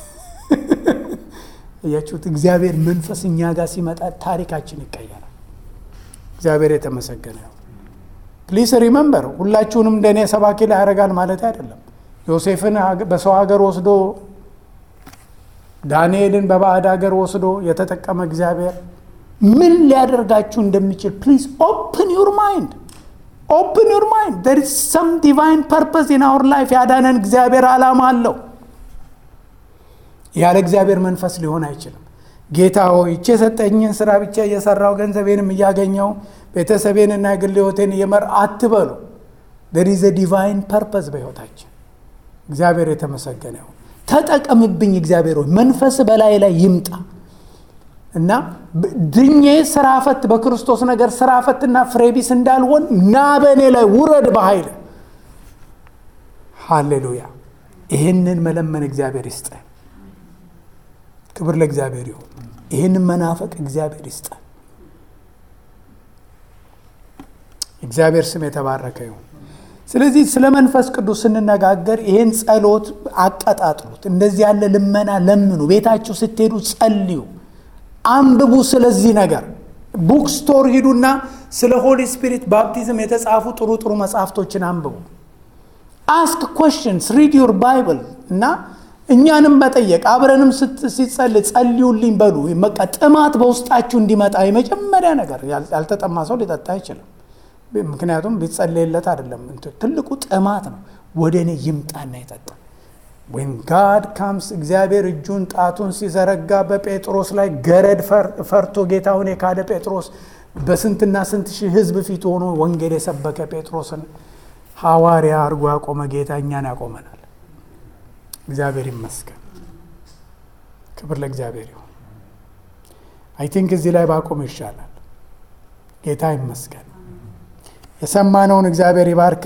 እያችሁት እግዚአብሔር መንፈስ እኛ ጋር ሲመጣ ታሪካችን ይቀየራል። እግዚአብሔር የተመሰገነ ነው። ፕሊስ ሪመምበር ሁላችሁንም እንደኔ ሰባኪ ላይ ያደርጋል ማለት አይደለም። ዮሴፍን በሰው ሀገር ወስዶ ዳንኤልን በባዕድ ሀገር ወስዶ የተጠቀመ እግዚአብሔር ምን ሊያደርጋችሁ እንደሚችል ፕሊዝ ኦፕን ዩር ማይንድ ኦፕን ዩር ማይንድ there is some divine purpose in our life ያዳነን እግዚአብሔር ዓላማ አለው። ያለ እግዚአብሔር መንፈስ ሊሆን አይችልም። ጌታ ሆይ ይቼ የሰጠኝን ስራ ብቻ እየሰራው ገንዘቤንም እያገኘው ቤተሰቤንና የግል ህይወቴን እየመር አትበሉ። there is a divine purpose በህይወታችን እግዚአብሔር የተመሰገነ ይሁን። ተጠቀምብኝ እግዚአብሔር ሆይ መንፈስ በላይ ላይ ይምጣ እና ድኜ ስራ ፈት በክርስቶስ ነገር ስራ ፈትና ፍሬቢስ እንዳልሆን ና በእኔ ላይ ውረድ በኃይል ሃሌሉያ። ይህንን መለመን እግዚአብሔር ይስጠን። ክብር ለእግዚአብሔር ይሁን። ይህንን መናፈቅ እግዚአብሔር ይስጠን። እግዚአብሔር ስም የተባረከ ይሁን። ስለዚህ ስለ መንፈስ ቅዱስ ስንነጋገር ይህን ጸሎት አቀጣጥሉት። እንደዚህ ያለ ልመና ለምኑ። ቤታችሁ ስትሄዱ ጸልዩ፣ አንብቡ። ስለዚህ ነገር ቡክ ስቶር ሂዱና ስለ ሆሊ ስፒሪት ባፕቲዝም የተጻፉ ጥሩ ጥሩ መጽሐፍቶችን አንብቡ። አስክ ኮሽንስ ሪድ ዩር ባይብል እና እኛንም መጠየቅ አብረንም ሲጸልይ ጸልዩልኝ በሉ። በቃ ጥማት በውስጣችሁ እንዲመጣ የመጀመሪያ ነገር ያልተጠማ ሰው ሊጠጣ አይችልም። ምክንያቱም ቢጸለይለት አይደለም። ትልቁ ጥማት ነው። ወደ እኔ ይምጣና ይጠጣ። ወይም ጋድ ካምስ እግዚአብሔር እጁን ጣቱን ሲዘረጋ በጴጥሮስ ላይ ገረድ ፈርቶ ጌታውን የካደ ጴጥሮስ በስንትና ስንት ሺህ ሕዝብ ፊት ሆኖ ወንጌል የሰበከ ጴጥሮስን ሐዋርያ አድርጎ ያቆመ ጌታ እኛን ያቆመናል። እግዚአብሔር ይመስገን። ክብር ለእግዚአብሔር ይሁን። አይ ቲንክ እዚህ ላይ ባቆም ይሻላል። ጌታ ይመስገን። የሰማነውን እግዚአብሔር ይባርክ።